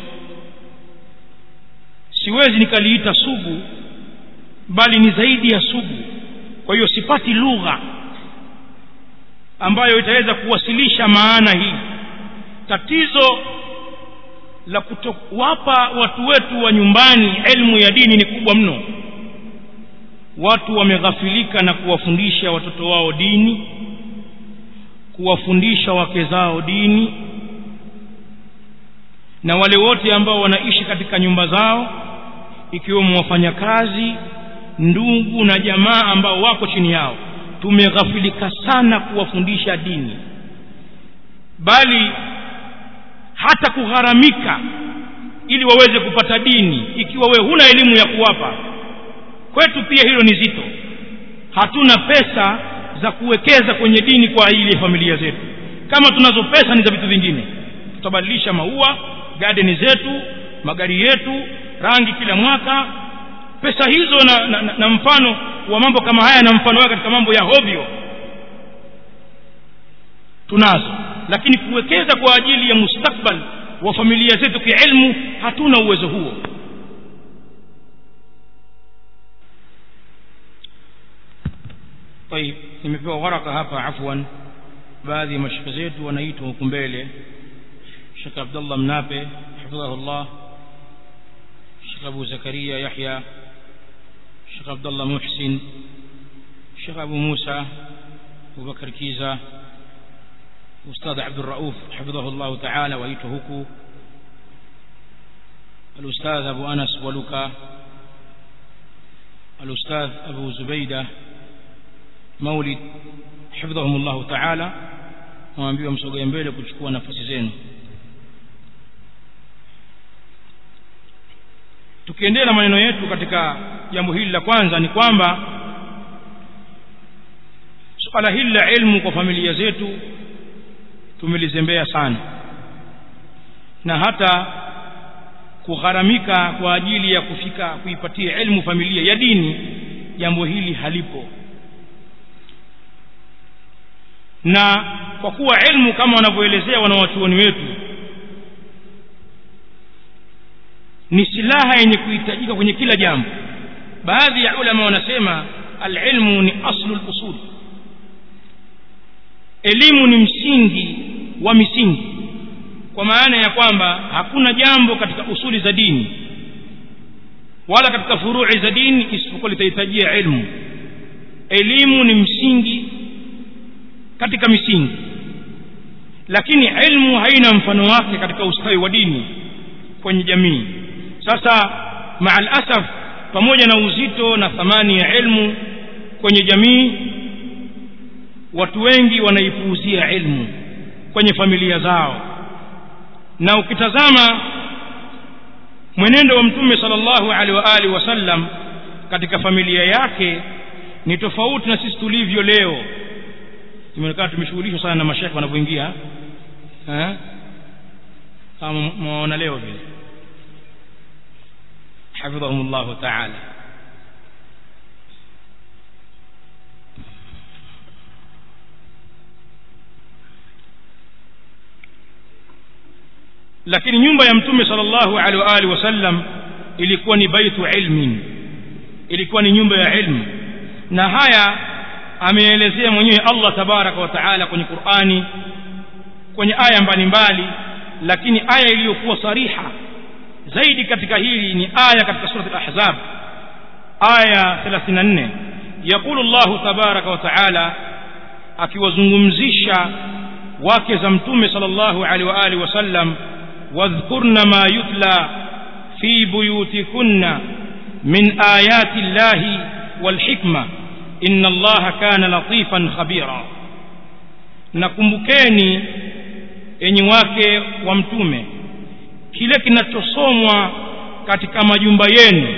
siwezi nikaliita sugu bali ni zaidi ya sugu kwa hiyo sipati lugha ambayo itaweza kuwasilisha maana hii tatizo la kutowapa watu wetu wa nyumbani elimu ya dini ni kubwa mno watu wameghafilika na kuwafundisha watoto wao dini kuwafundisha wake zao dini na wale wote ambao wanaishi katika nyumba zao ikiwemo wafanyakazi ndugu na jamaa ambao wako chini yao tumeghafilika sana kuwafundisha dini bali hata kugharamika ili waweze kupata dini ikiwa wewe huna elimu ya kuwapa kwetu pia hilo ni zito hatuna pesa za kuwekeza kwenye dini kwa ajili ya familia zetu kama tunazo pesa ni za vitu vingine tutabadilisha maua gadeni zetu magari yetu rangi kila mwaka pesa hizo na, na, na, na mfano wa mambo kama haya na mfano wake katika mambo ya hovyo tunazo lakini kuwekeza kwa ajili ya mustakbal wa familia zetu kiilmu hatuna uwezo huo طيب nimepewa waraka hapa afwan baadhi ya mashaka zetu wanaitwa huku mbele Sheikh Abdullah Mnape hafidhahullah Sheikh Abu Zakaria Yahya Sheikh Abdullah Muhsin Sheikh Abu Musa Abu Bakar Kiza Ustadh Abdul Rauf hafidhahullah ta'ala waitwa huku الأستاذ أبو أنس ولوكا الأستاذ أبو زبيدة مولد حفظهم الله تعالى waambiwa msogee mbele kuchukua nafasi zenu tukiendelea na maneno yetu katika jambo hili la kwanza ni kwamba suala hili la ilmu kwa familia zetu tumelizembea sana na hata kugharamika kwa ajili ya kufika kuipatia ilmu familia ya dini jambo hili halipo na kwa kuwa ilmu kama wanavyoelezea wanawachuoni wetu ni silaha yenye kuhitajika kwenye kila jambo baadhi ya ulama wanasema alilmu ni aslu lusul elimu ni msingi wa misingi kwa maana ya kwamba hakuna jambo katika usuli za dini wala katika furui za dini isipokuwa litahitajia ilmu elimu ni msingi katika misingi lakini ilmu haina mfano wake katika ustawi wa dini kwenye jamii sasa maal asaf pamoja na uzito na thamani ya ilmu kwenye jamii watu wengi wanaipuuzia ilmu kwenye familia zao na ukitazama mwenendo wa mtume sallallahu alaihi wa alihi wasallam katika familia yake ni tofauti na sisi tulivyo leo tumeonekana tumeshughulishwa sana na mashekhe wanavyoingia kama mwaona leo vile hafidhahum llahu taala lakini nyumba ya mtume sallallahu alaihi wa alihi wasallam ilikuwa ni baitu ilmin ilikuwa ni nyumba ya ilmu na haya ameelezea mwenyewe Allah tabaraka wa taala kwenye Qur'ani kwenye aya mbalimbali lakini aya iliyokuwa sariha zaidi katika hili ni aya katika sura al-ahzab aya 34 يقول الله تبارك وتعالى akiwazungumzisha wake za mtume sallallahu alaihi wa alihi wasallam wadhkurna ma yutla fi buyutikunna min ayati llahi walhikma inna allaha kana latifan khabira nakumbukeni enyi wake wa mtume kile kinachosomwa katika majumba yenu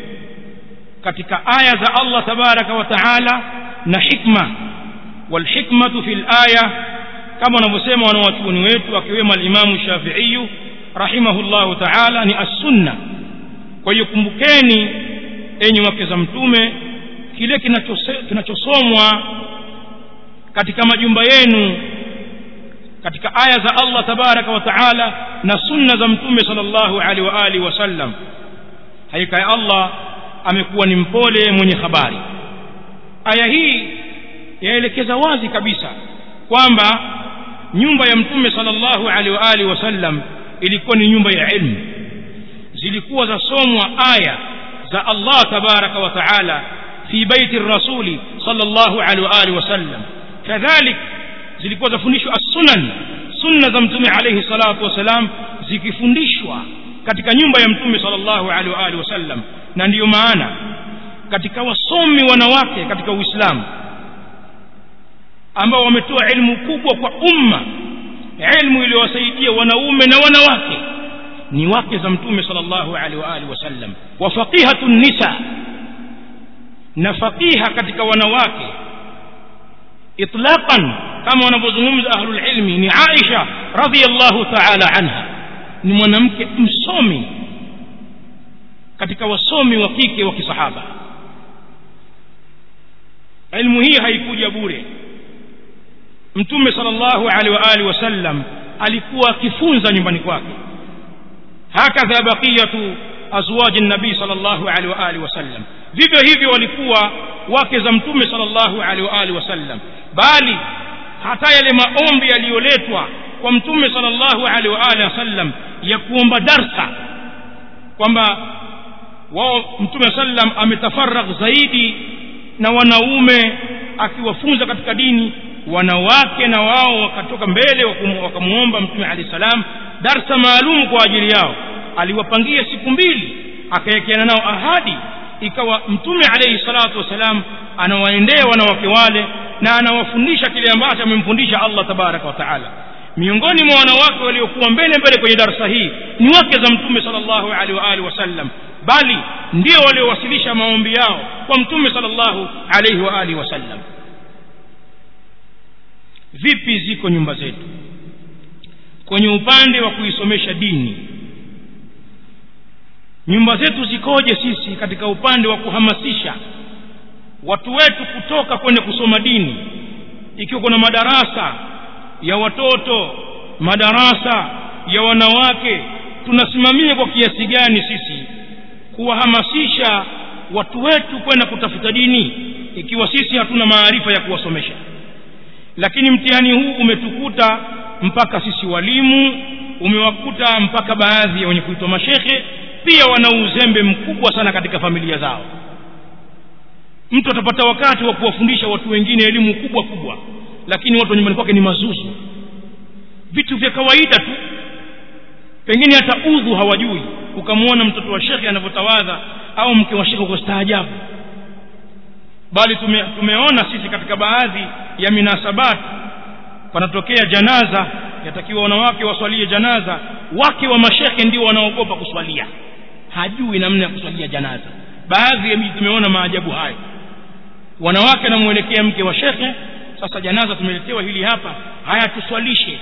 katika aya za Allah tabaraka wa taala na hikma walhikmatu fil aya kama wanavyosema wanawachuoni wetu akiwemo alimamu Shafi'i rahimahullahu taala ni as-sunna kwa hiyo kumbukeni enyi wake za mtume kile kinachosomwa katika majumba yenu katika aya za Allah tabaraka wa taala na sunna za mtume sallallahu alaihi wa alihi wasallam hakika ya Allah amekuwa ni mpole mwenye habari aya hii yaelekeza wazi kabisa kwamba nyumba ya mtume sallallahu alaihi wa alihi wasallam ilikuwa ni nyumba ya ilmu zilikuwa zasomwa aya za Allah tabaraka wa taala fi baiti rasuli sallallahu alaihi wa alihi wasallam kadhalik zilikuwa zafundishwa as-sunan sunna za mtume alayhi salatu wasalam zikifundishwa katika nyumba ya mtume sallallahu alaihi wa alihi wasallam na ndiyo maana katika wasomi wanawake katika Uislamu ambao wametoa elimu kubwa kwa umma elimu iliyowasaidia wanaume na wanawake ni wake za mtume sallallahu alaihi wa alihi wasallam wa faqihatun nisa na faqiha katika wanawake itlaqan kama wanavyozungumza ahlul ilmi ni Aisha radhiyallahu ta'ala anha ni mwanamke msomi katika wasomi wa kike wa kisahaba elimu hii haikuja bure mtume sallallahu alaihi wa alihi wasallam alikuwa akifunza nyumbani kwake hakadha baqiyatu azwaji nabii sallallahu alaihi wa alihi wasallam vivyo hivyo walikuwa wake za mtume sallallahu alaihi wa alihi wasallam bali hata yale maombi yaliyoletwa kwa mtume sallallahu alaihi wa alihi wasallam ya kuomba darsa kwamba wao mtume sallam ametafaragh zaidi na wanaume akiwafunza katika dini wanawake na wao wakatoka mbele wakamuomba mtume alayhi salam darsa maalum kwa ajili yao aliwapangia siku mbili akawekeana nao ahadi ikawa mtume alayhi salatu wasalam anawaendea wanawake wale na anawafundisha kile ambacho amemfundisha Allah tabaraka wa taala miongoni mwa wanawake waliokuwa mbele mbele kwenye darasa hii ni wake za mtume sallallahu alaihi wa alihi wasallam bali ndio waliowasilisha maombi yao kwa mtume sallallahu alaihi wa alihi wasallam vipi ziko nyumba zetu kwenye upande wa kuisomesha dini nyumba zetu zikoje sisi katika upande wa kuhamasisha watu wetu kutoka kwenda kusoma dini ikiwa kuna madarasa ya watoto madarasa ya wanawake tunasimamia kwa kiasi gani sisi kuwahamasisha watu wetu kwenda kutafuta dini ikiwa sisi hatuna maarifa ya kuwasomesha lakini mtihani huu umetukuta mpaka sisi walimu umewakuta mpaka baadhi ya wenye kuitwa mashekhe pia wana uzembe mkubwa sana katika familia zao mtu atapata wakati wa kuwafundisha watu wengine elimu kubwa kubwa lakini watu wa nyumbani kwake ni mazuzu vitu vya kawaida tu pengine hata udhu hawajui ukamwona mtoto wa shekhe anavyotawadha au mke wa shekhe kwa staajabu bali tume, tumeona sisi katika baadhi ya minasabat panatokea janaza yatakiwa wanawake waswalie janaza wake wa mashekhe ndio wanaogopa kuswalia hajui namna ya kuswalia janaza baadhi ya miji tumeona maajabu hayo wanawake anamwelekea mke wa shekhe sasa janaza tumeletewa hili hapa haya tuswalishe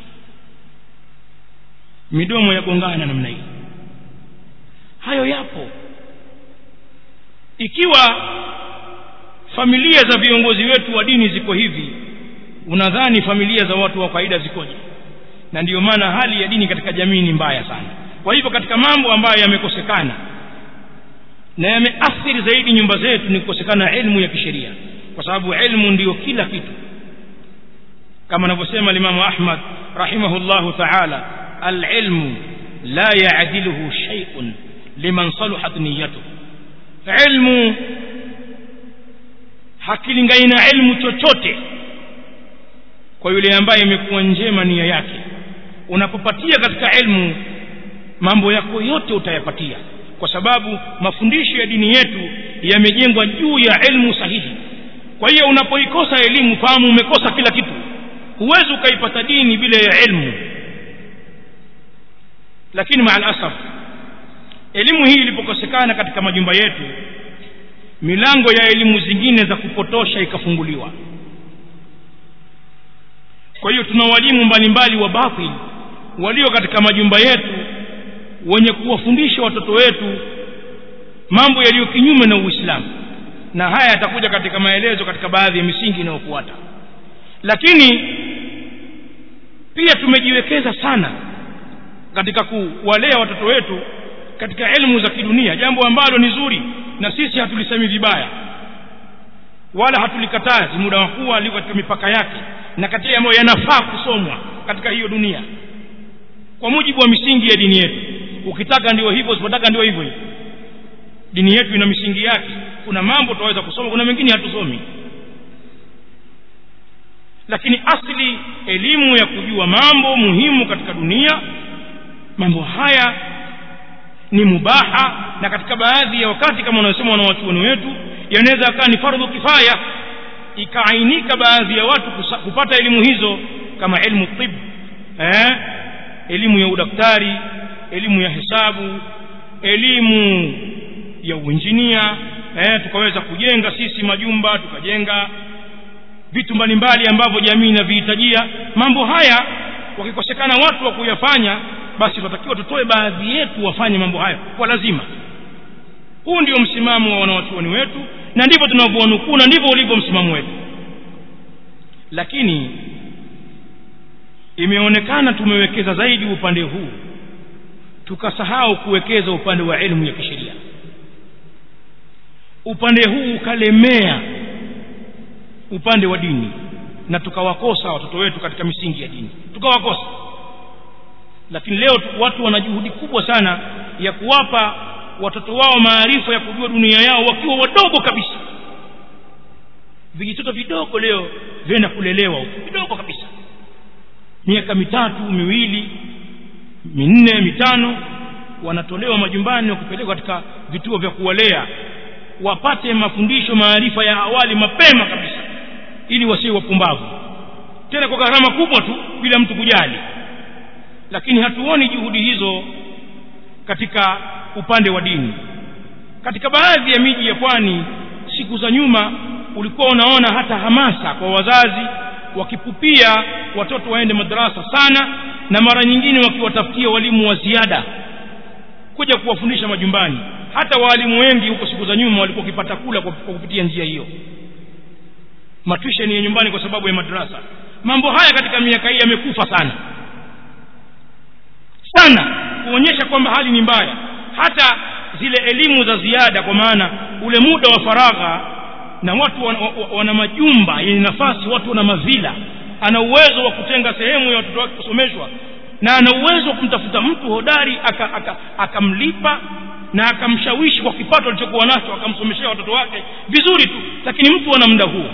midomo yagongana namna hii hayo yapo ikiwa familia za viongozi wetu wa dini ziko hivi unadhani familia za watu wa kawaida zikoje na ndiyo maana hali ya dini katika jamii ni mbaya sana kwa hivyo katika mambo ambayo yamekosekana na yameathiri zaidi nyumba zetu ni kukosekana elimu ya kisheria kwa sababu elimu ndiyo kila kitu kama anavyosema limamu ahmad rahimahullahu taala alilmu la yaadiluhu shay'un liman saluhat niyatuhu ilmu hakilingani na ilmu chochote kwa yule ambaye imekuwa njema nia yake unapopatia katika ilmu mambo yako yote utayapatia kwa sababu mafundisho ya dini yetu yamejengwa juu ya ilmu sahihi kwa hiyo unapoikosa elimu fahamu umekosa kila kitu huwezi ukaipata dini bila ya ilmu lakini maa alasaf elimu hii ilipokosekana katika majumba yetu milango ya elimu zingine za kupotosha ikafunguliwa kwa hiyo tuna walimu mbalimbali wa batil walio katika majumba yetu wenye kuwafundisha watoto wetu mambo yaliyo kinyume na uislamu na haya yatakuja katika maelezo katika baadhi ya misingi inayofuata lakini pia tumejiwekeza sana katika kuwalea watoto wetu katika elimu za kidunia jambo ambalo ni zuri na sisi hatulisemi vibaya wala hatulikatazi muda wa kuwa liko katika mipaka yake na katika ambayo yanafaa kusomwa katika hiyo dunia kwa mujibu wa misingi ya dini yetu ukitaka ndio hivyo usipotaka ndio hivyo hivyo dini yetu ina misingi yake kuna mambo tunaweza kusoma kuna mengine hatusomi lakini asli elimu ya kujua mambo muhimu katika dunia mambo haya ni mubaha na katika baadhi ya wakati kama wanaosema wanawachuoni wetu yanaweza akawa ni fardhu kifaya ikaainika baadhi ya watu kusa, kupata elimu hizo kama elimu tib eh? elimu ya udaktari elimu ya hesabu elimu ya uinjinia eh? tukaweza kujenga sisi majumba tukajenga vitu mbalimbali ambavyo jamii inavihitajia mambo haya wakikosekana watu wa kuyafanya basi tunatakiwa tutoe baadhi yetu wafanye mambo hayo kwa lazima huu ndio msimamo wa wanawachuoni wetu na ndivyo tunavyowanukuu na ndivyo ulivyo msimamo wetu lakini imeonekana tumewekeza zaidi upande huu tukasahau kuwekeza upande wa elimu ya kisheria upande huu ukalemea upande wa dini na tukawakosa watoto wetu katika misingi ya dini tukawakosa lakini leo watu wana juhudi kubwa sana ya kuwapa watoto wao maarifa ya kujua dunia yao wakiwa wadogo kabisa vijitoto vidogo leo vyenda kulelewa huko vidogo kabisa miaka mitatu miwili minne mitano wanatolewa majumbani wakupelekwa katika vituo vya kuwalea wapate mafundisho maarifa ya awali mapema kabisa ili wasiwe wapumbavu tena kwa gharama kubwa tu bila mtu kujali lakini hatuoni juhudi hizo katika upande wa dini katika baadhi ya miji ya pwani siku za nyuma ulikuwa unaona hata hamasa kwa wazazi wakipupia watoto waende madarasa sana na mara nyingine wakiwatafutia walimu wa ziada kuja kuwafundisha majumbani hata waalimu wengi huko siku za nyuma walikuwa wakipata kula kwa kupitia njia hiyo matuisheni ya nyumbani kwa sababu ya madarasa mambo haya katika miaka hii yamekufa sana sana kuonyesha kwamba hali ni mbaya hata zile elimu za ziada kwa maana ule muda wa faragha na watu wana, wana majumba yenye nafasi watu wana mavila ana uwezo wa kutenga sehemu ya watoto wake kusomeshwa na ana uwezo wa kumtafuta mtu hodari akamlipa aka, aka na akamshawishi kwa kipato alichokuwa nacho akamsomeshea watoto wake vizuri tu lakini mtu ana muda huo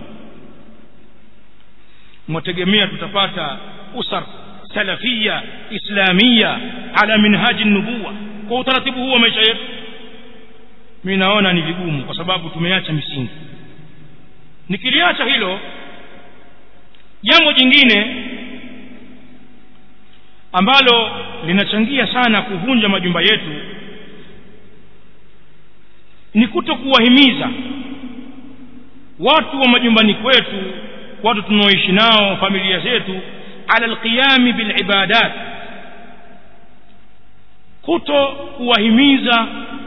mwategemea tutapata usar salafia islamia ala minhaji nubuwa kwa utaratibu huu wa maisha yetu mi naona ni vigumu kwa sababu tumeacha misingi nikiliacha hilo jambo jingine ambalo linachangia sana kuvunja majumba yetu ni kuto kuwahimiza watu wa majumbani kwetu watu tunaoishi nao familia zetu ala alqiyami bilibadat kuto kuwahimiza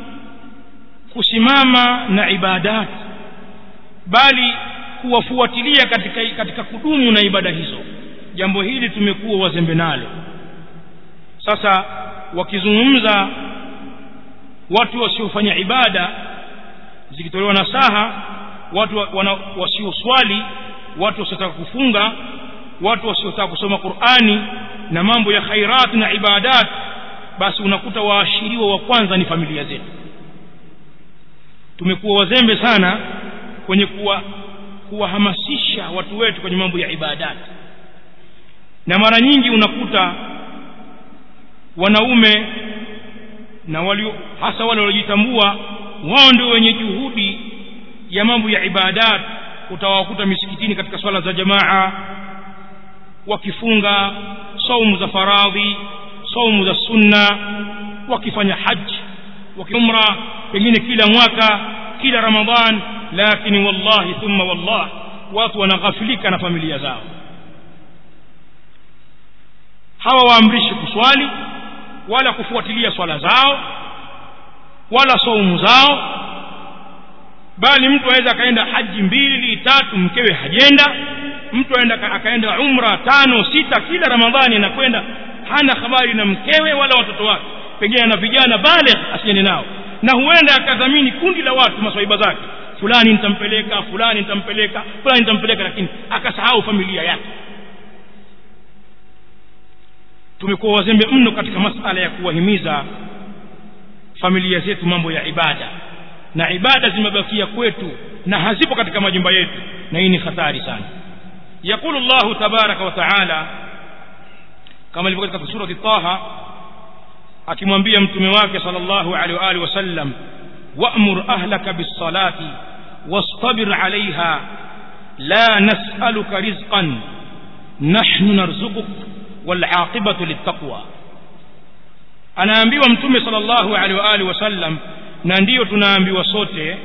kusimama na ibadat bali kuwafuatilia katika, katika kudumu na ibada hizo jambo hili tumekuwa wazembe nalo sasa wakizungumza watu wasiofanya ibada zikitolewa nasaha watu wasioswali watu wasiotaka kufunga watu wasiotaka kusoma qurani na mambo ya khairat na ibadat basi unakuta waashiriwa wa kwanza ni familia zetu tumekuwa wazembe sana kwenye kuwa kuwahamasisha watu wetu kwenye mambo ya ibadat na mara nyingi unakuta wanaume na walio hasa wale waliojitambua wao ndio wenye juhudi ya mambo ya ibadat utawakuta misikitini katika swala za jamaa wakifunga saumu za faradhi saumu za sunna wakifanya haji wakiumra pengine kila mwaka kila ramadhan lakini wallahi thumma wallah watu wanaghafilika na familia zao hawa waamrishi kuswali wala kufuatilia swala zao wala saumu zao bali mtu aweza akaenda haji mbili tatu mkewe hajenda mtu aenda akaenda umra tano sita kila ramadhani anakwenda hana habari na mkewe wala watoto wake pengine na vijana bale asiende nao na huenda akadhamini kundi la watu maswaiba zake fulani nitampeleka fulani nitampeleka fulani nitampeleka lakini akasahau familia yake tumekuwa wazembe mno katika masala ya kuwahimiza familia zetu mambo ya ibada na ibada zimebakia kwetu na hazipo katika majumba yetu na hii ni hatari sana يقول الله تبارك وتعالى كما ilivyo katika surati Taha akimwambia mtume wake sallallahu alaihi wa alihi wasallam wa'mur ahlaka bis-salati wastabir 'alayha la nas'aluka rizqan nahnu narzuquk wal 'aqibatu lit-taqwa anaambiwa mtume sallallahu alaihi wa alihi wasallam na ndiyo tunaambiwa sote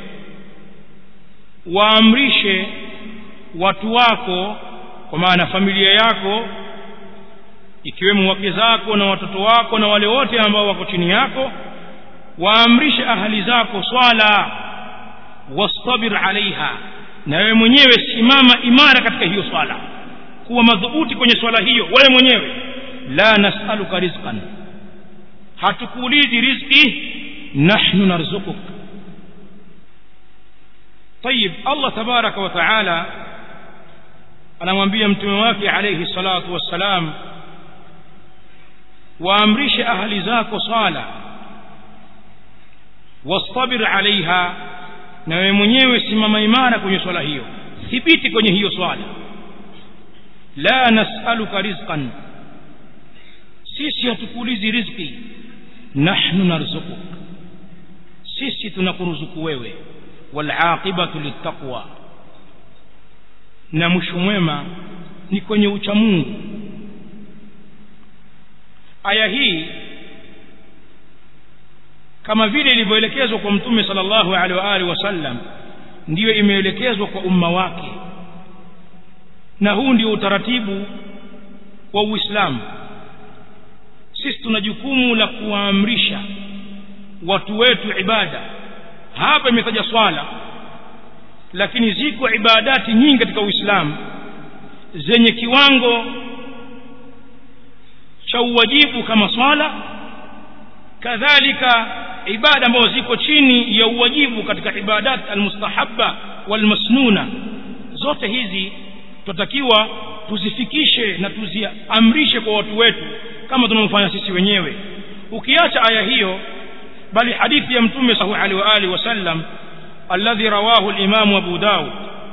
waamrishe watu wako kwa maana familia yako ikiwemo wake zako na watoto wako na wale wote ambao wako chini yako waamrishe ahali zako swala wastabir alaiha na wewe mwenyewe simama imara katika hiyo swala kuwa madhubuti kwenye swala hiyo wewe mwenyewe la nasaluka rizqan hatukuulizi riziki nahnu narzukuk طيب الله تبارك وتعالى anamwambia mtume wake alayhi salatu wassalam waamrishe ahli zako swala wastabir alaiha na wewe mwenyewe simama imara kwenye swala hiyo thibiti kwenye hiyo swala la nasaluka rizqan sisi hatukuulizi riziki nahnu narzukuk sisi tunakuruzuku wewe walaqibatu littaqwa na mwisho mwema ni kwenye ucha Mungu aya hii kama vile ilivyoelekezwa kwa mtume sallallahu alaihi wa alihi wasallam ndiyo imeelekezwa kwa umma wake na huu ndio utaratibu wa Uislamu sisi tuna jukumu la kuwaamrisha watu wetu ibada hapa imetaja swala lakini ziko ibadati nyingi katika Uislamu zenye kiwango cha uwajibu kama swala kadhalika ibada ambazo ziko chini ya uwajibu katika ibadat almustahabba walmasnuna zote hizi tunatakiwa tuzifikishe na tuziamrishe kwa watu wetu kama tunavyofanya sisi wenyewe ukiacha aya hiyo bali hadithi ya mtume sallallahu alaihi wa alihi wasallam الذي رواه الإمام أبو داود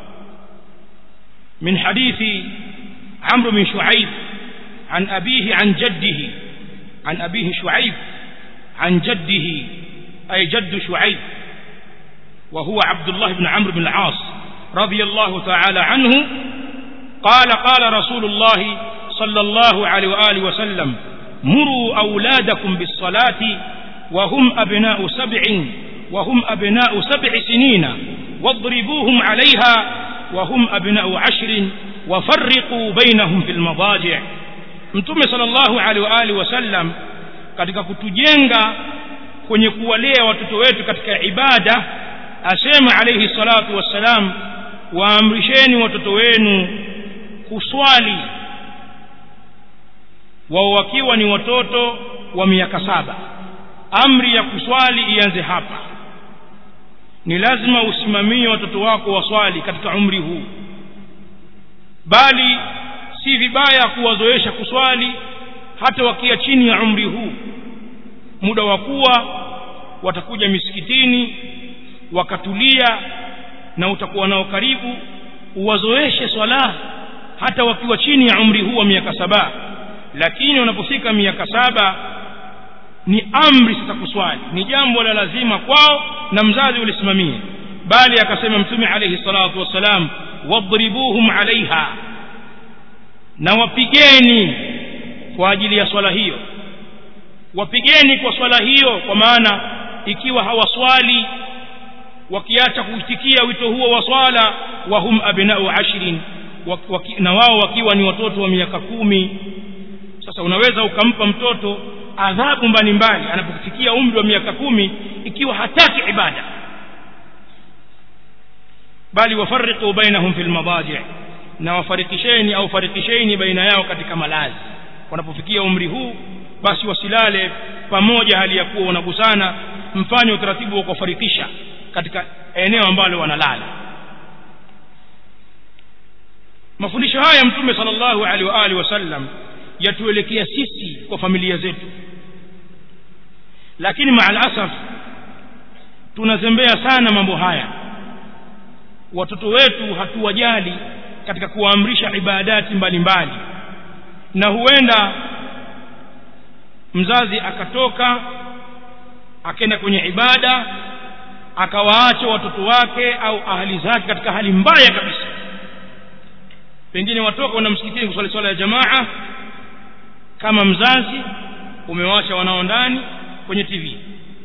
من حديث عمرو بن شعيب عن أبيه عن جده عن أبيه شعيب عن جده أي جد شعيب وهو عبد الله بن عمرو بن العاص رضي الله تعالى عنه قال قال رسول الله صلى الله عليه وآله وسلم مروا أولادكم بالصلاة وهم أبناء سبع وهم أبناء سبع سنين واضربوهم عليها وهم أبناء عشر وفرقوا بينهم في المضاجع mtume sallallahu alaihi wa alihi wasallam katika kutujenga kwenye kuwalea watoto wetu katika ibada asema alayhi salatu wassalam waamrisheni watoto wenu kuswali wao wakiwa ni watoto wa miaka saba amri ya kuswali ianze hapa ni lazima usimamie watoto wako waswali katika umri huu bali si vibaya kuwazoesha kuswali hata wakia chini ya umri huu muda wa kuwa watakuja misikitini wakatulia na utakuwa nao karibu uwazoeshe swala hata wakiwa chini ya umri huu wa miaka saba lakini wanapofika miaka saba ni amri sasa kuswali ni jambo la lazima kwao na mzazi ulisimamie bali akasema mtume alayhi salatu wassalam wadribuhum alaiha na wapigeni kwa ajili ya swala hiyo wapigeni kwa swala hiyo kwa maana ikiwa hawaswali wakiacha kuitikia wito huo wa swala wahum abnau ashrin waki, na wao wakiwa ni watoto wa miaka kumi sasa unaweza ukampa mtoto adhabu mbalimbali anapofikia umri wa miaka kumi ikiwa hataki ibada bali wafariqu bainahum fil madaji na wafarikisheni au farikisheni baina yao katika malazi wanapofikia umri huu basi wasilale pamoja hali ya kuwa wanagusana mfanye utaratibu wa kufarikisha katika eneo ambalo wanalala mafundisho haya mtume sallallahu alaihi wa alihi wasallam yatuelekea sisi kwa familia zetu lakini maalasaf tunazembea sana mambo haya watoto wetu hatuwajali katika kuwaamrisha ibadati mbalimbali mbali. na huenda mzazi akatoka akenda kwenye ibada akawaacha watoto wake au ahali zake katika hali mbaya kabisa pengine watoka wana msikitini kuswali swala ya jamaa kama mzazi umewaacha wanao ndani kwenye tv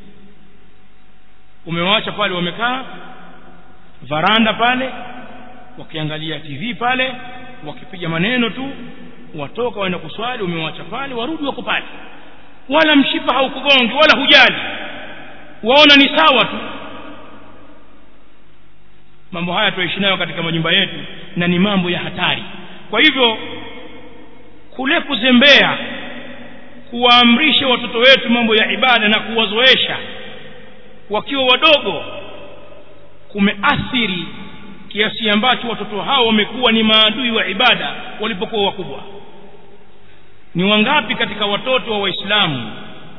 umewaacha pale wamekaa varanda pale wakiangalia tv pale wakipiga maneno tu watoka waenda kuswali umewaacha pale warudi wako pale wala mshipa haukugongi wala hujali waona ni sawa tu mambo haya tuishi nayo katika majumba yetu na ni mambo ya hatari kwa hivyo kule kuzembea kuwaamrisha watoto wetu mambo ya ibada na kuwazoesha wakiwa wadogo kumeathiri kiasi ambacho watoto hao wamekuwa ni maadui wa ibada walipokuwa wakubwa ni wangapi katika watoto wa waislamu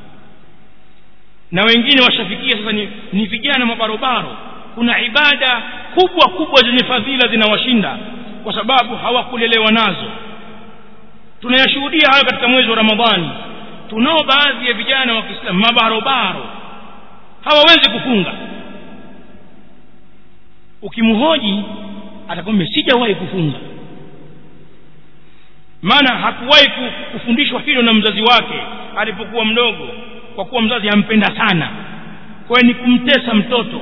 na wengine washafikia sasa ni, ni vijana mabarobaro kuna ibada kubwa kubwa zenye fadhila zinawashinda kwa sababu hawakulelewa nazo tunayashuhudia hayo katika mwezi wa ramadhani tunao baadhi ya vijana wa kiislamu mabarobaro hawawezi kufunga ukimhoji atakwambia sijawahi kufunga maana hakuwahi kufundishwa hilo na mzazi wake alipokuwa mdogo kwa kuwa mzazi ampenda sana kwa ni kumtesa mtoto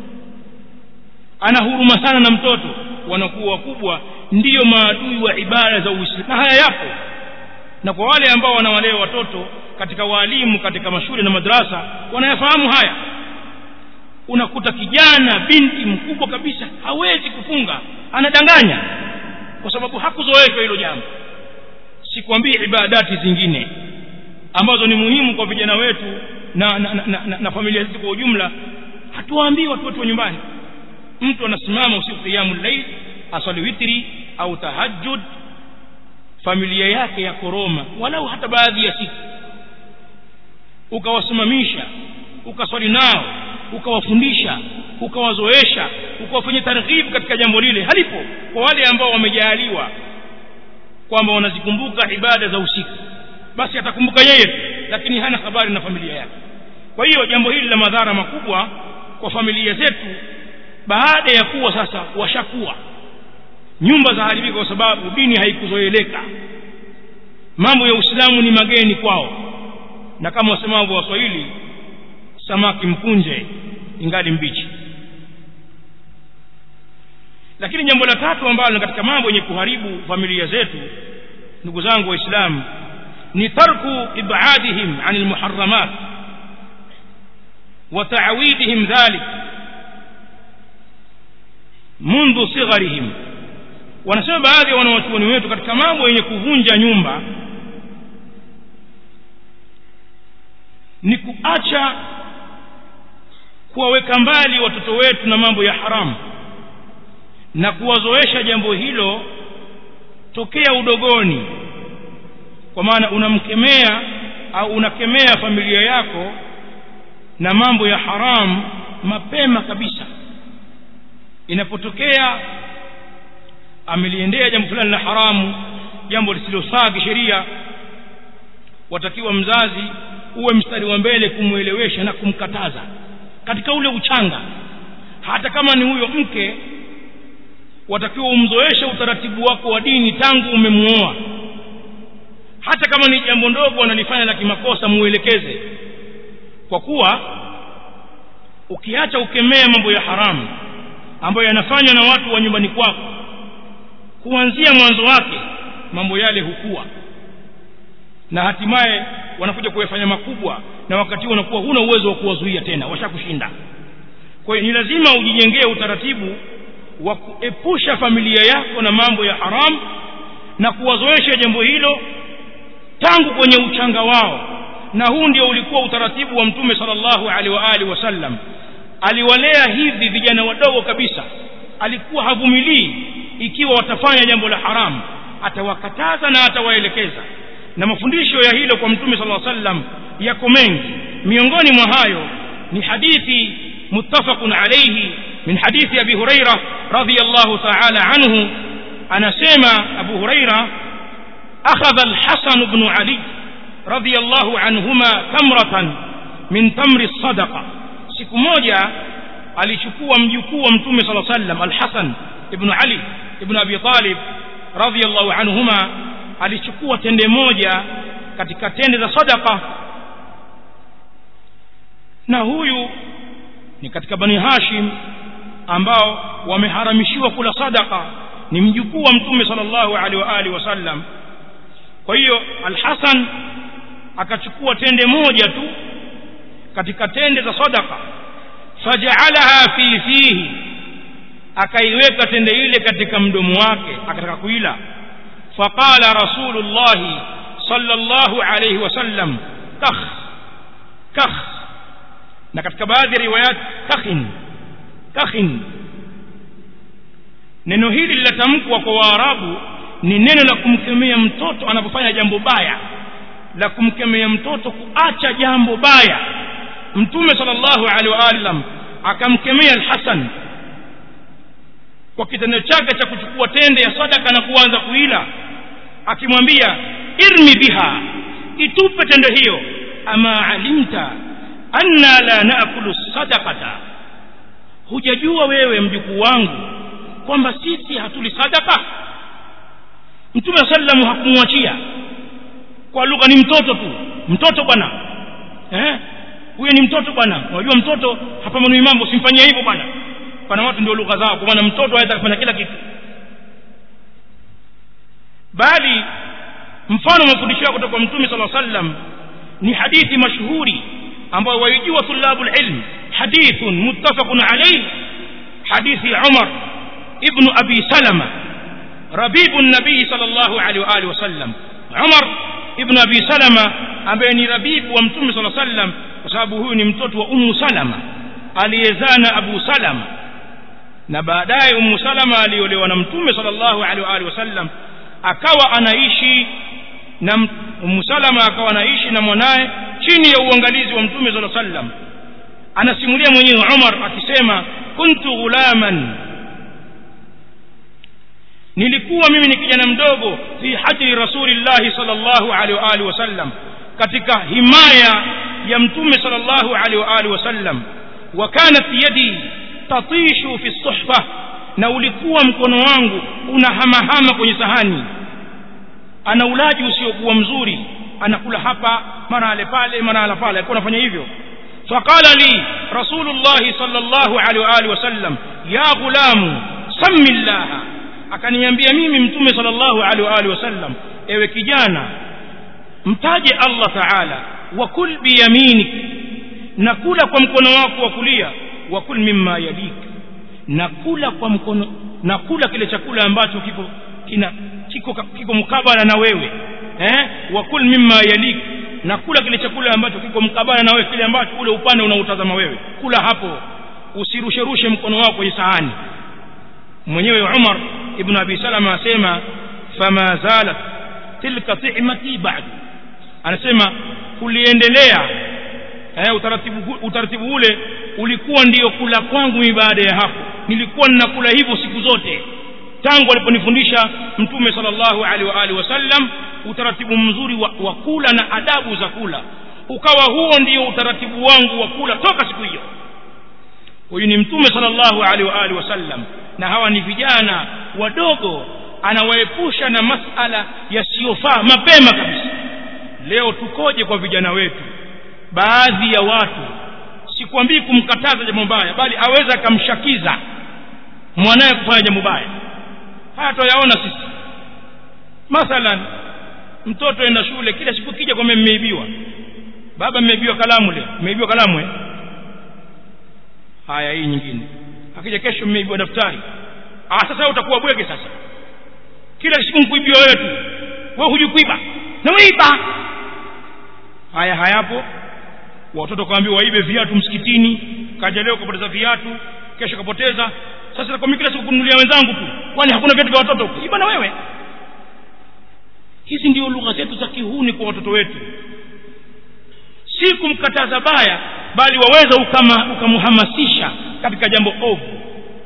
ana huruma sana na mtoto wanakuwa wakubwa ndiyo maadui wa ibada za uislamu na haya yapo na kwa wale ambao wanawalea watoto katika waalimu katika mashule na madrasa wanayafahamu haya unakuta kijana binti mkubwa kabisa hawezi kufunga anadanganya kwa sababu hakuzoeshwa hilo jambo sikwambii ibadati zingine ambazo ni muhimu kwa vijana wetu na, na, na, na, na familia zetu kwa ujumla hatuwaambii watu wetu wa nyumbani mtu anasimama usiku qiyamul layl asali witri au tahajjud familia yake ya koroma walau hata baadhi ya siku ukawasimamisha ukaswali nao ukawafundisha ukawazoesha ukawafanyia targhib katika jambo lile halipo kwa wale ambao wamejaaliwa kwamba wanazikumbuka ibada za usiku basi atakumbuka yeye lakini hana habari na familia yake kwa hiyo jambo hili la madhara makubwa kwa familia zetu baada ya kuwa sasa washakuwa nyumba za haribika kwa sababu dini haikuzoeleka mambo ya uislamu ni mageni kwao na kama wasemavyo waswahili samaki mkunje ingali mbichi lakini jambo la tatu ambalo katika mambo yenye kuharibu familia zetu ndugu zangu waislamu ni tarku ibadihim an almuharramat wa ta'widihim dhalik mundu sigharihim wanasema baadhi ya wanawachuoni wetu katika mambo yenye kuvunja nyumba ni kuacha kuwaweka mbali watoto wetu na mambo ya haramu na kuwazoesha jambo hilo tokea udogoni kwa maana unamkemea au unakemea familia yako na mambo ya haramu mapema kabisa inapotokea ameliendea jambo fulani la haramu jambo lisilofaa kisheria watakiwa mzazi uwe mstari wa mbele kumwelewesha na kumkataza katika ule uchanga hata kama ni huyo mke watakiwa umzoeshe utaratibu wako wa dini tangu umemuoa hata kama ni jambo ndogo analifanya la kimakosa muelekeze kwa kuwa ukiacha ukemea mambo ya haramu ambayo yanafanywa na watu wa nyumbani kwako kuanzia mwanzo wake mambo yale hukua na hatimaye wanakuja kuyafanya makubwa na wakati huo unakuwa huna uwezo wa kuwazuia tena washakushinda kwa hiyo ni lazima ujijengee utaratibu wa kuepusha familia yako na mambo ya haramu na kuwazoesha jambo hilo tangu kwenye uchanga wao na huu ndio ulikuwa utaratibu wa mtume sallallahu alaihi wa alihi wasallam aliwalea hivi vijana wadogo kabisa alikuwa havumilii ikiwa watafanya jambo la haramu atawakataza na atawaelekeza na mafundisho ya hilo kwa mtume sallallahu alaihi wasallam yako mengi miongoni mwa hayo ni hadithi muttafaqun alayhi min hadithi abi huraira radhiyallahu ta'ala anhu anasema abu huraira akhadha al-hasan ibn ali radhiyallahu anhuma tamratan min tamri sadaqa siku moja alichukua mjukuu wa mtume sallallahu alaihi wasallam al-hasan ibn ali ibn abi talib radhiyallahu anhuma alichukua tende moja katika tende za sadaqa na huyu ni katika bani hashim ambao wameharamishiwa kula sadaqa ni mjukuu wa mtume sallallahu alaihi wa alihi wasallam kwa hiyo al-Hasan akachukua tende moja tu katika tende za sadaqa faja'alaha fi fihi akaiweka tende ile katika mdomo wake akataka kuila faqala rasulullahi sallallahu alayhi wasallam kakh kakh na katika baadhi ya riwayat kakhin kakhin neno hili linatamkwa kwa waarabu ni neno la kumkemea mtoto anapofanya jambo baya la kumkemea mtoto kuacha jambo baya mtume sallallahu alaihi wa sallam akamkemea al-Hasan kwa kitendo chake cha kuchukua tende ya sadaka na kuanza kuila akimwambia irmi biha itupe tende hiyo ama alimta anna la naakulu sadaqata hujajua wewe mjukuu wangu kwamba sisi hatuli sadaka mtume sallam hakumwachia kwa lugha ni mtoto tu mtoto bwana eh huyo ni mtoto bwana unajua mtoto hapamani mambo usimfanyie hivyo bwana pana watu ndio lugha zao kwa maana mtoto anaweza kufanya kila kitu bali mfano mafundisho kutoka kwa mtume sala sallam ni hadithi mashuhuri ambayo waijua tulabul ilm hadithun muttafaqun alayhi hadithi Umar ibn Abi Salama rabibu nabii sallallahu alaihi wa alihi wasallam Umar ibn Abi Salama ambaye ni rabibu wa mtume sala sallam kwa sababu huyu ni mtoto wa Ummu Salama aliyezaa na Abu Salama na baadaye Ummu Salama aliolewa na mtume sallallahu alaihi wa alihi wasallam akawa anaishi na Ummu Salama akawa anaishi na mwanaye chini ya uangalizi wa mtume sallallahu alaihi wasallam anasimulia mwenyewe Umar akisema kuntu ghulaman nilikuwa mimi ni kijana mdogo fi hajri rasulillahi sallallahu alaihi wa alihi wasallam katika himaya ya mtume sallallahu alaihi wa alihi wasallam wa kanat yadi tatishu fi suhfa na ulikuwa mkono wangu unahamahama kwenye sahani ana ulaji usiokuwa mzuri anakula hapa mara ale pale mara ala pale alikuwa anafanya hivyo faqala li rasulullah sallallahu alaihi wa alihi wasallam ya ghulamu sammi llaha akaniambia mimi mtume sallallahu alaihi wa alihi wasallam ewe kijana mtaje Allah taala wa kul biyaminik na kula kwa mkono wako wa kulia wa kul mimma yalik na kula kwa mkono na kula kile chakula ambacho kiko kina kiko kiko mkabala na wewe eh wa kul mimma yalik na kula kile chakula ambacho kiko mkabala na wewe kile ambacho ule upande unautazama wewe kula hapo usirushe rushe mkono wako kwenye sahani mwenyewe Umar ibn Abi Salama asema fama zalat tilka ti'mati ba'd anasema kuliendelea eh, utaratibu utaratibu ule ulikuwa ndiyo kula kwangu mimi baada ya hapo nilikuwa ninakula hivyo siku zote tangu aliponifundisha mtume sallallahu alaihi wa alihi wasallam utaratibu mzuri wa, wa kula na adabu za kula ukawa huo ndio utaratibu wangu wa kula toka siku hiyo huyu ni mtume sallallahu alaihi wa alihi wasallam na hawa ni vijana wadogo anawaepusha na masala yasiyofaa mapema kabisa leo tukoje kwa vijana wetu baadhi ya watu sikwambii kumkataza jambo baya bali aweza akamshakiza mwanaye kufanya jambo baya haya tuyaona sisi mathalan mtoto enda shule kila siku kija kwamba mmeibiwa baba mmeibiwa kalamu leo mmeibiwa kalamu eh haya hii nyingine akija kesho mmeibiwa daftari ah sasa utakuwa bwege sasa kila siku mkuibiwa wewe tu wewe hujikuiba na weiba haya hayapo watoto kaambiwa waibe viatu msikitini kaja leo kapoteza viatu kesho kapoteza sasa nakwambia kila siku kununulia wenzangu tu kwani hakuna viatu vya watoto iba na wewe hizi ndio lugha zetu za kihuni kwa watoto wetu si kumkataza baya bali waweza ukama ukamhamasisha katika jambo ovu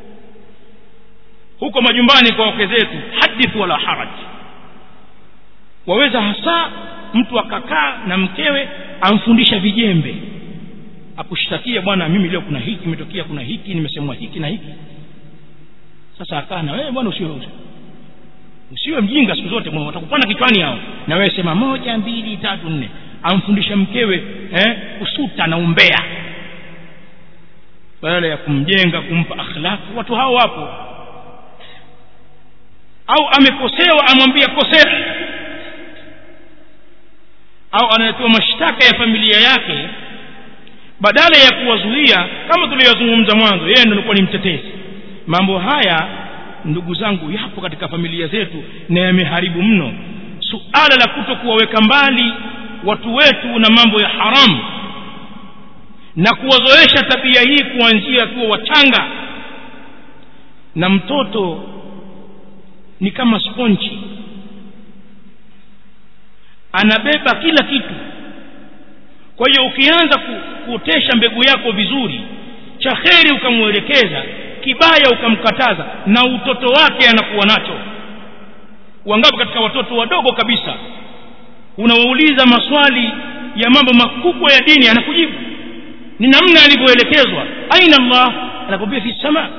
huko majumbani kwa wake zetu hadith wala haraj waweza hasa mtu akakaa na mkewe amfundisha vijembe akushtakia bwana mimi leo kuna hiki imetokea kuna hiki nimesemwa hiki na hiki sasa akaa na wewe bwana usiwe usiwe mjinga siku zote bwana watakupanda kichwani hao na wewe sema moja mbili tatu nne amfundisha mkewe eh, kusuta na umbea badala ya kumjenga kumpa akhlaq watu hao wapo au amekosewa amwambia kosea au analetewa mashtaka ya familia yake badala ya kuwazuia kama tuliyozungumza mwanzo yeye ndio alikuwa ni mtetezi mambo haya ndugu zangu yapo katika familia zetu na yameharibu mno suala la kuto kuwaweka mbali watu wetu na mambo ya haramu na kuwazoesha tabia hii kuanzia akiwa wachanga na mtoto ni kama sponchi anabeba kila kitu kwa hiyo ukianza kuotesha mbegu yako vizuri cha kheri ukamwelekeza kibaya ukamkataza na utoto wake anakuwa nacho wangapi katika watoto wadogo kabisa unawauliza maswali ya mambo makubwa ya dini anakujibu ni namna alivyoelekezwa aina allah anakwambia fi sama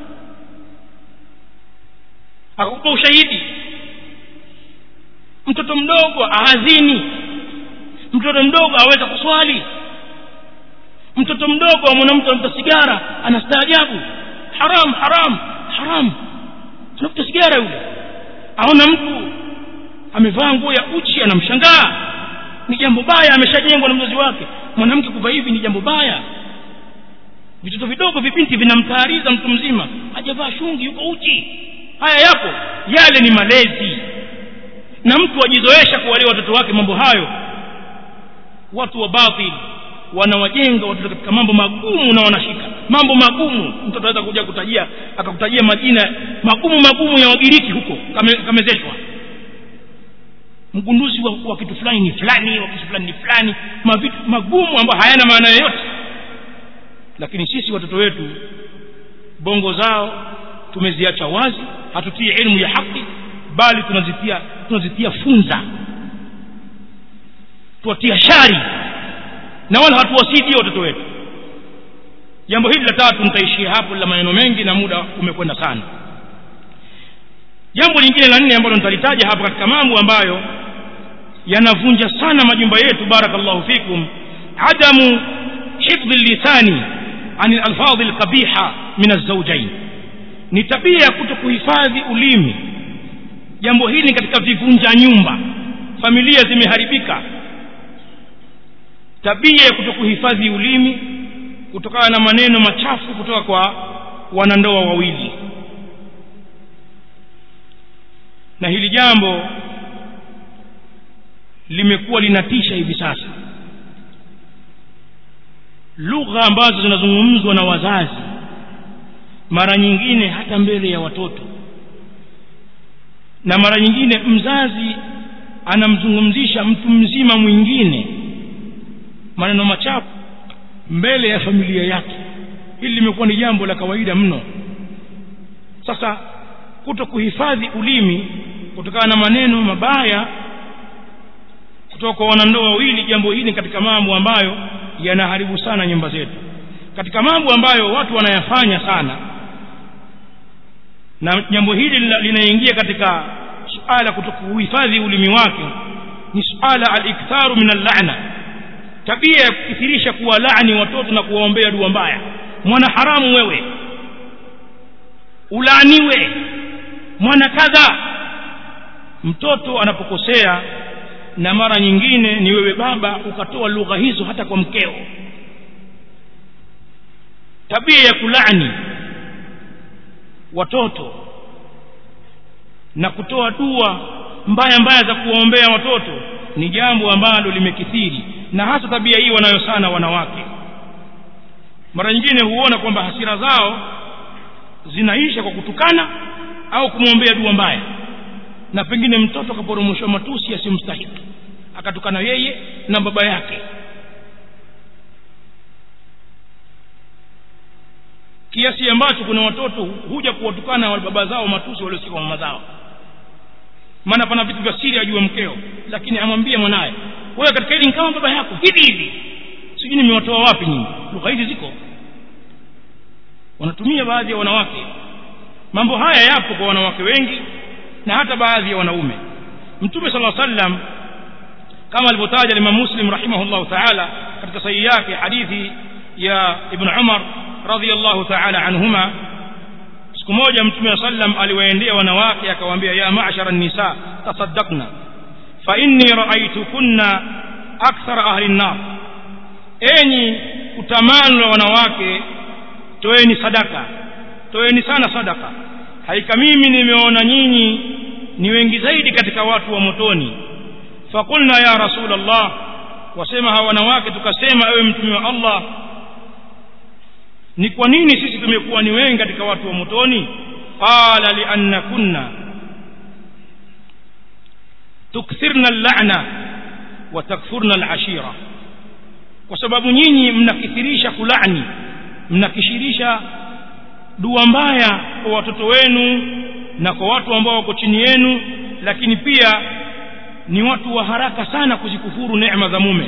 akakupa ushahidi mtoto mdogo ahazini mtoto mdogo aweza kuswali mtoto mdogo amwona mtu anavuta sigara anastaajabu haram haram haram tunavuta sigara yule aona mtu amevaa nguo ya uchi anamshangaa ni jambo baya ameshajengwa na mzazi wake mwanamke kuvaa hivi ni jambo baya vitoto vidogo vibinti vinamtaariza mtu mzima hajavaa shungi yuko uchi haya yapo yale ni malezi na mtu ajizoesha kuwalea watoto wake mambo hayo watu wa batil wanawajenga watoto katika mambo magumu na wanashika mambo magumu mtu ataweza kuja kutajia akakutajia majina magumu magumu ya wagiriki huko kame, kamezeshwa mgunduzi wa, wa kitu fulani ni fulani wa kitu fulani ni fulani mavitu magumu ambayo hayana maana yoyote lakini sisi watoto wetu bongo zao tumeziacha wazi hatutii elimu ya haki bali tunazitia tunazitia funza tuwatia shari na wala hatuwasidie watoto wetu jambo hili la tatu nitaishia hapo la maneno mengi na muda umekwenda sana jambo lingine la nne ambalo nitalitaja hapa katika mambo ambayo yanavunja sana majumba yetu barakallahu fikum adamu hifdhi lisani an alfadhi alqabiha min alzaujain ni tabia ya kuto kuhifadhi ulimi jambo hili katika vivunja nyumba familia zimeharibika tabia ya kuto kuhifadhi ulimi kutokana na maneno machafu kutoka kwa wanandoa wawili na hili jambo limekuwa linatisha hivi sasa lugha ambazo zinazungumzwa na wazazi mara nyingine hata mbele ya watoto na mara nyingine mzazi anamzungumzisha mtu mzima mwingine maneno machafu mbele ya familia yake hili limekuwa ni jambo la kawaida mno sasa kuto kuhifadhi ulimi kutokana na maneno mabaya kutoka kwa wanandoa wawili jambo hili katika mambo ambayo yanaharibu sana nyumba zetu katika mambo ambayo watu wanayafanya sana na jambo hili linaingia katika suala kutokuhifadhi ulimi wake ni suala al-iktharu min al-la'na tabia ya kukithirisha kuwalaani watoto na kuwaombea dua mbaya mwana haramu wewe ulaaniwe mwana kadha mtoto anapokosea na mara nyingine ni wewe baba ukatoa lugha hizo hata kwa mkeo tabia ya kulani watoto na kutoa dua mbaya mbaya za kuwaombea watoto ni jambo ambalo limekithiri na hasa tabia hii wanayo sana wanawake mara nyingine huona kwamba hasira zao zinaisha kwa kutukana au kumwombea dua mbaya na pengine mtoto akaporomoshwa matusi yasimstahiki akatukana yeye na baba yake kiasi ambacho kuna watoto huja kuwatukana wa baba zao matusi waliosikia kwa mama zao maana pana vitu vya siri ajue mkeo lakini amwambie mwanaye wewe katika hili kama baba yako hivi hivi sijui nimewatoa wapi nyinyi lugha hizi ziko wanatumia baadhi ya wanawake mambo haya yapo kwa wanawake wengi na hata baadhi ya wanaume mtume sala sallam kama alivyotaja Imam Muslim rahimahullah ta'ala katika sahihi yake hadithi ya Ibn Umar radhiyallahu ta'ala anhuma siku moja mtume sallam aliwaendea wanawake akawaambia ya ma'shara an-nisa tasaddaqna fa inni ra'aytukunna akthara ahli an-nar enyi utamani wa wanawake toeni sadaka toeni sana sadaka haika mimi nimeona nyinyi ni wengi zaidi katika watu wa motoni fakulna ya rasul allah wasema hawa wanawake tukasema ewe mtume wa allah ni kwa nini sisi tumekuwa ni wengi katika watu wa motoni qala lianna kunna tukthirna llana wa takfurna alashira kwa sababu nyinyi mnakithirisha kulani mnakishirisha dua mbaya kwa watoto wenu na kwa watu ambao wako chini yenu lakini pia ni watu wa haraka sana kuzikufuru neema za mume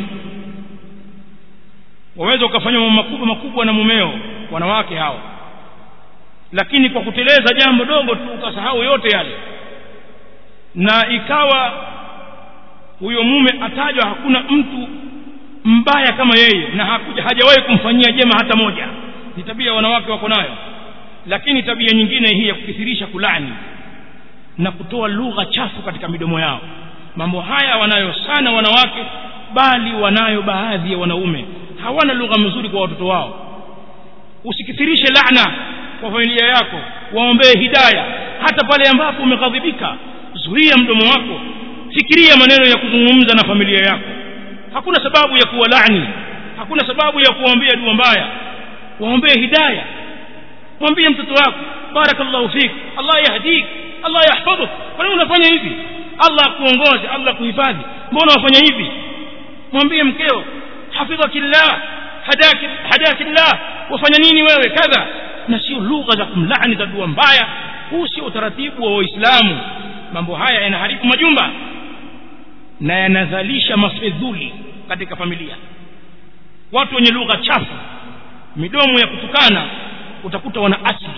waweza ukafanya mambo makubwa makubwa na mumeo wanawake hao lakini kwa kuteleza jambo dogo tu ukasahau yote yale na ikawa huyo mume atajwa hakuna mtu mbaya kama yeye na hakuja hajawahi kumfanyia jema hata moja ni tabia wanawake wako nayo lakini tabia nyingine hii ya kukithirisha kulani na kutoa lugha chafu katika midomo yao mambo haya wanayo sana wanawake bali wanayo baadhi ya wanaume hawana lugha nzuri kwa watoto wao usikithirishe laana kwa familia yako waombee hidaya hata pale ambapo umeghadhibika zuia mdomo wako fikiria maneno ya kuzungumza na familia yako hakuna sababu ya kuwalani hakuna sababu ya kuombea dua mbaya waombee hidaya mwambie mtoto wako barakallahu fik allah yahdik allah yahfadhuk kwa nini unafanya hivi allah akuongoze allah kuhifadhi mbona wafanya hivi mwambie mkeo hafidhakillah hadaki hadakillah wafanya nini wewe kadha na sio lugha za kumlaani za dua mbaya huu sio utaratibu wa waislamu mambo haya yanaharibu majumba na yanazalisha mafedhuli katika familia watu wenye lugha chafu midomo ya kutukana utakuta wana asili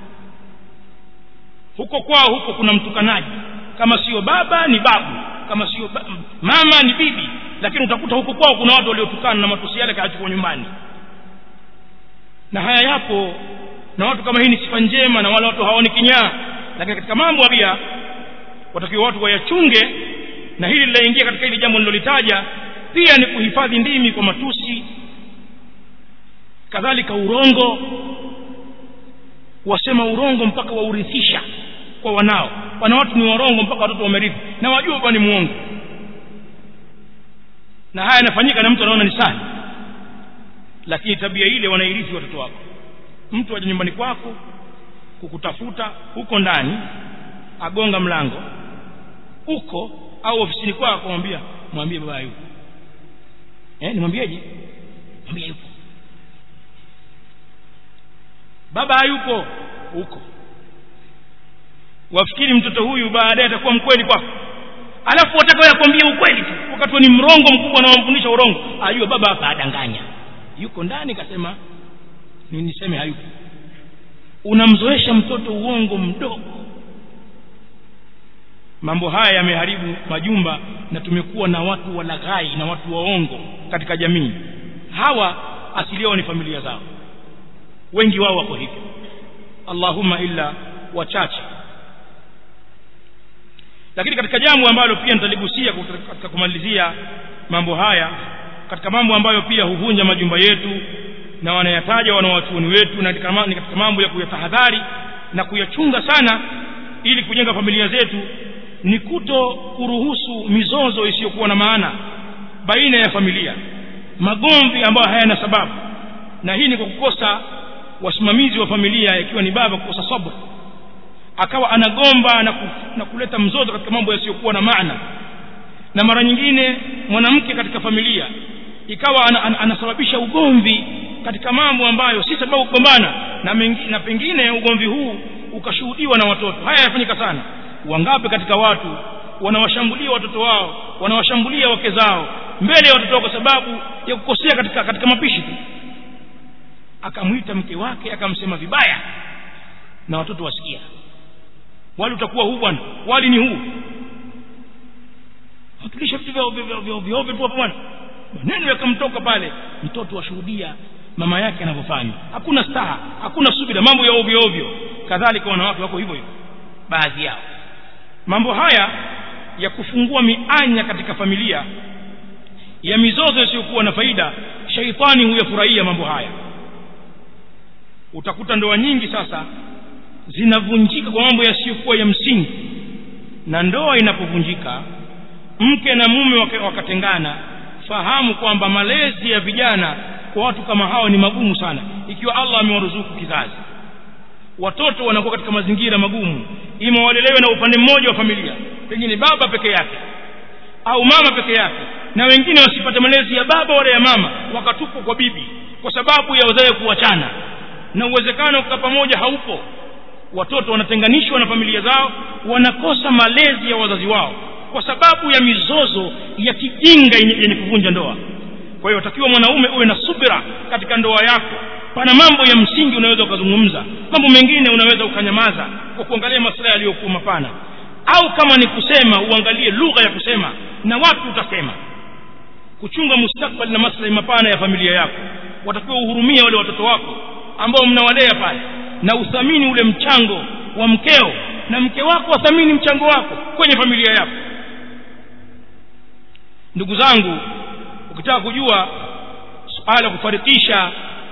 huko kwao huko kuna mtukanaji kama sio baba ni babu kama sio ba mama ni bibi lakini utakuta huko kwao kuna watu waliotukana na matusi yale kayachukua nyumbani na haya yapo na watu kama hii ni sifa njema na wale watu hawaoni kinyaa lakini katika mambo pia watakiwa watu wayachunge na hili linaingia katika hili jambo nilolitaja pia ni kuhifadhi ndimi kwa matusi kadhalika urongo wasema urongo mpaka waurithisha kwa wanao wana watu ni warongo mpaka watoto wamerithi na wajua kwamba ni muongo na haya yanafanyika na mtu anaona ni sahi lakini tabia ile wanairithi watoto wako mtu aje nyumbani kwako kukutafuta huko ndani agonga mlango huko au ofisini kwako mwambia mwambie baba yuko eh nimwambieje mwambie yuko baba hayupo huko wafikiri mtoto huyu baadaye atakuwa mkweli kwako alafu wataka yakwambia ukweli tu wakati ni mrongo mkubwa na wamfundisha urongo ajua baba hapa adanganya yuko ndani kasema ni niseme hayupo unamzoesha mtoto uongo mdogo mambo haya yameharibu majumba na tumekuwa na watu walaghai na watu waongo katika jamii hawa asili yao ni familia zao wengi wao wako hivyo allahumma illa wachache lakini katika jambo ambalo pia nitaligusia katika kumalizia mambo haya katika mambo ambayo pia huvunja majumba yetu na wanayataja wanawachuoni wetu na ni katika mambo ya kuyatahadhari na kuyachunga sana ili kujenga familia zetu ni kuto kuruhusu mizozo isiyokuwa na maana baina ya familia magomvi ambayo hayana sababu na hii ni kwa kukosa wasimamizi wa familia ikiwa ni baba kukosa sabr akawa anagomba na, ku, na kuleta mzozo katika mambo yasiyokuwa na maana na mara nyingine mwanamke katika familia ikawa ana, ana, anasababisha ugomvi katika mambo ambayo si sababu kugombana na, mengi, na pengine ugomvi huu ukashuhudiwa na watoto haya yanafanyika sana wangapi katika watu wanawashambulia watoto wao wanawashambulia wake zao mbele ya watoto wao kwa sababu ya kukosea katika, katika mapishi tu akamwita mke wake akamsema vibaya na watoto wasikia wali utakuwa huu bwana wali ni huu watulisha vitu vyovyo tu hapo bwana maneno yakamtoka pale mtoto washuhudia mama yake anavyofanya hakuna staha hakuna subira mambo ya ovyo ovyo kadhalika wanawake wako hivyo hivyo baadhi yao mambo haya ya kufungua mianya katika familia ya mizozo isiyokuwa na faida shaitani huyafurahia mambo haya utakuta ndoa nyingi sasa zinavunjika kwa mambo yasiyokuwa ya msingi na ndoa inapovunjika mke na mume wakatengana fahamu kwamba malezi ya vijana kwa watu kama hao ni magumu sana ikiwa allah amewaruzuku kizazi watoto wanakuwa katika mazingira magumu ima walelewe na upande mmoja wa familia pengine baba peke yake au mama peke yake na wengine wasipate malezi ya baba wala ya mama wakatupwa kwa bibi kwa sababu ya wazazi kuachana na uwezekano kukaa pamoja haupo watoto wanatenganishwa na familia zao wanakosa malezi ya wazazi wao kwa sababu ya mizozo ya kijinga yenye kuvunja ndoa kwa hiyo watakiwa mwanaume uwe na subira katika ndoa yako pana mambo ya msingi unaweza ukazungumza mambo mengine unaweza ukanyamaza kwa kuangalia maslahi yaliyokuwa mapana au kama ni kusema uangalie lugha ya kusema na watu utasema kuchunga mustakbali na maslahi mapana ya familia yako watakiwa uhurumia wale watoto wako ambao mnawalea pale na uthamini ule mchango wa mkeo na mke wako athamini mchango wako kwenye familia yako ndugu zangu ukitaka kujua suala la kufarikisha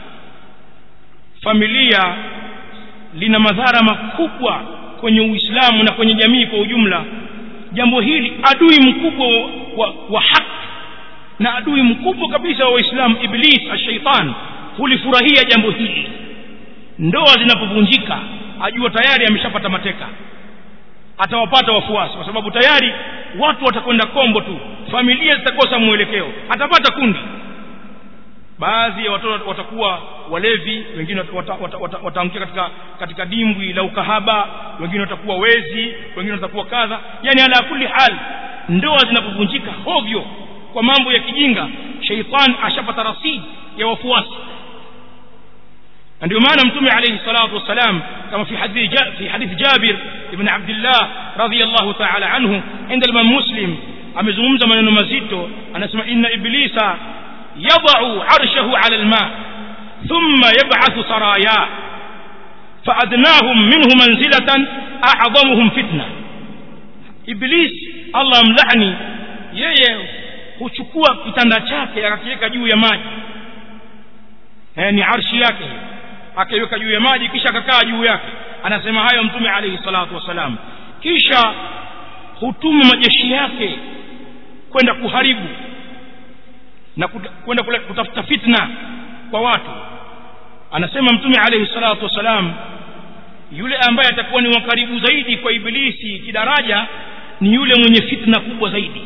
familia lina madhara makubwa kwenye uislamu na kwenye jamii kwa ujumla jambo hili adui mkubwa wa, wa, wa haki na adui mkubwa kabisa wa waislamu iblis ashaitan hulifurahia jambo hili ndoa zinapovunjika ajua tayari ameshapata mateka atawapata wafuasi kwa sababu tayari watu watakwenda kombo tu familia zitakosa mwelekeo atapata kundi baadhi ya watoto watakuwa walevi wengine wataangukia wata, wata, wata katika katika dimbwi la ukahaba wengine watakuwa wezi wengine watakuwa kadha yani ala kulli hal ndoa zinapovunjika hovyo kwa mambo ya kijinga sheitan ashapata rasidi ya wafuasi ndio maana mtume alayhi salatu wassalam kama fi hadithi fi hadithi Jabir ibn Abdullah radiyallahu ta'ala anhu inda al Muslim amezungumza maneno mazito anasema inna iblisa yad'u arshahu 'ala al-ma thumma yab'athu saraya فأدناهم منه منزلة أعظمهم فتنة إبليس الله ملعني yeye huchukua kitanda chake akakiweka juu ya maji eh, ni arshi yake akaiweka juu ya maji kisha akakaa juu yake anasema hayo mtume alayhi salatu wasalam kisha hutuma majeshi yake kwenda kuharibu na kwenda kutafuta fitna kwa watu anasema mtume alayhi salatu wasalam yule ambaye atakuwa ni wakaribu zaidi kwa ibilisi kidaraja ni yule mwenye fitna kubwa zaidi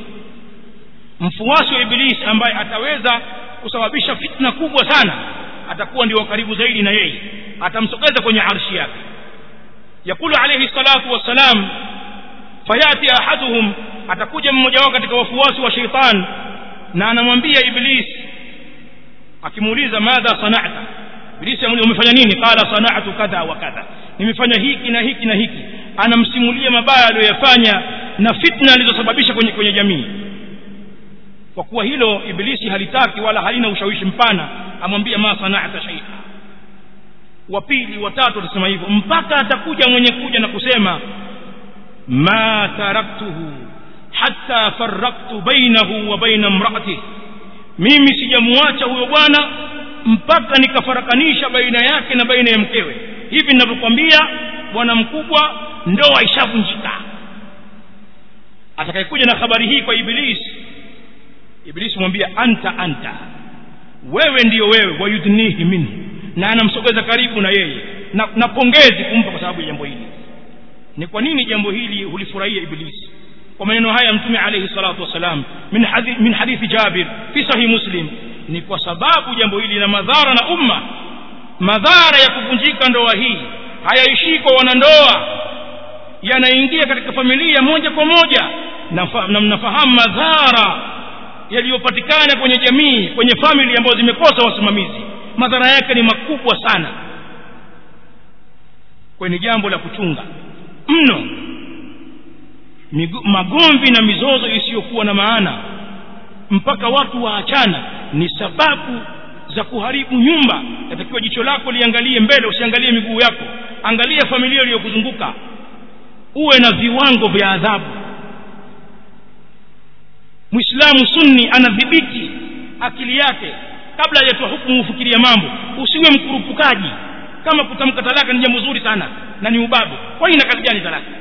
mfuasi wa ibilisi ambaye ataweza kusababisha fitna kubwa sana atakuwa ndio karibu zaidi na yeye atamsogeza kwenye arshi yake yakulu alayhi salatu wassalam fayati ahaduhum atakuja mmoja wao katika wafuasi wa sheitan na anamwambia iblis akimuuliza madha sana'ta iblis amuuliza umefanya nini qala sana'tu kadha wa kadha nimefanya hiki na hiki na hiki anamsimulia mabaya aliyoyafanya na fitna alizosababisha kwenye kwenye jamii kwa kuwa hilo ibilisi halitaki wala halina ushawishi mpana amwambia ma sana'ta shay'a wa pili watatu atasema hivyo mpaka atakuja mwenye kuja na kusema ma taraktuhu hatta farraktu bainahu wa baina imraatihi mimi sijamuacha huyo bwana mpaka nikafarakanisha baina yake na baina ya mkewe hivi ninavyokwambia bwana mkubwa ndoa ishavunjika atakayekuja na habari hii kwa ibilisi ibilisi mwambia anta anta wewe ndiyo wewe wayudnihi minhu na anamsogeza karibu na yeye na, na pongezi kumpa kwa sababu ya jambo hili ni kwa nini jambo hili hulifurahia ibilisi kwa maneno haya mtume alayhi salatu wasalam min hadithi, min hadithi jabir fi sahih muslim ni kwa sababu jambo hili lina madhara na umma madhara ya kuvunjika ndoa hii hayaishii kwa wanandoa yanaingia katika familia moja kwa moja na mnafahamu madhara yaliyopatikana kwenye jamii kwenye famili ambazo zimekosa wasimamizi madhara yake ni makubwa sana kwenye jambo la kuchunga mno magomvi na mizozo isiyokuwa na maana mpaka watu waachana ni sababu za kuharibu nyumba yatakiwa jicho lako liangalie mbele usiangalie miguu yako angalia familia iliyokuzunguka uwe na viwango vya adhabu muislamu sunni anadhibiti akili yake kabla hajatoa hukumu ufikiria mambo usiwe mkurupukaji kama kutamka talaka ni jambo zuri sana na ni ubabe kwa nini kazi gani talaka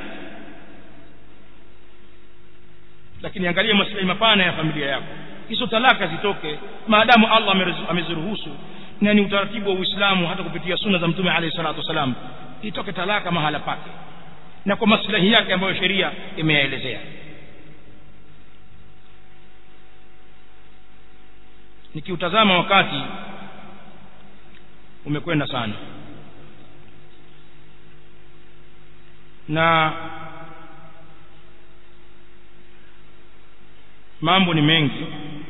lakini angalia maslahi mapana ya familia yako hizo talaka zitoke maadamu Allah ameziruhusu na ni utaratibu wa Uislamu hata kupitia sunna za Mtume alayhi salatu wasalam itoke talaka mahala pake na kwa maslahi yake ambayo sheria imeyaelezea nikiutazama wakati umekwenda sana na mambo ni mengi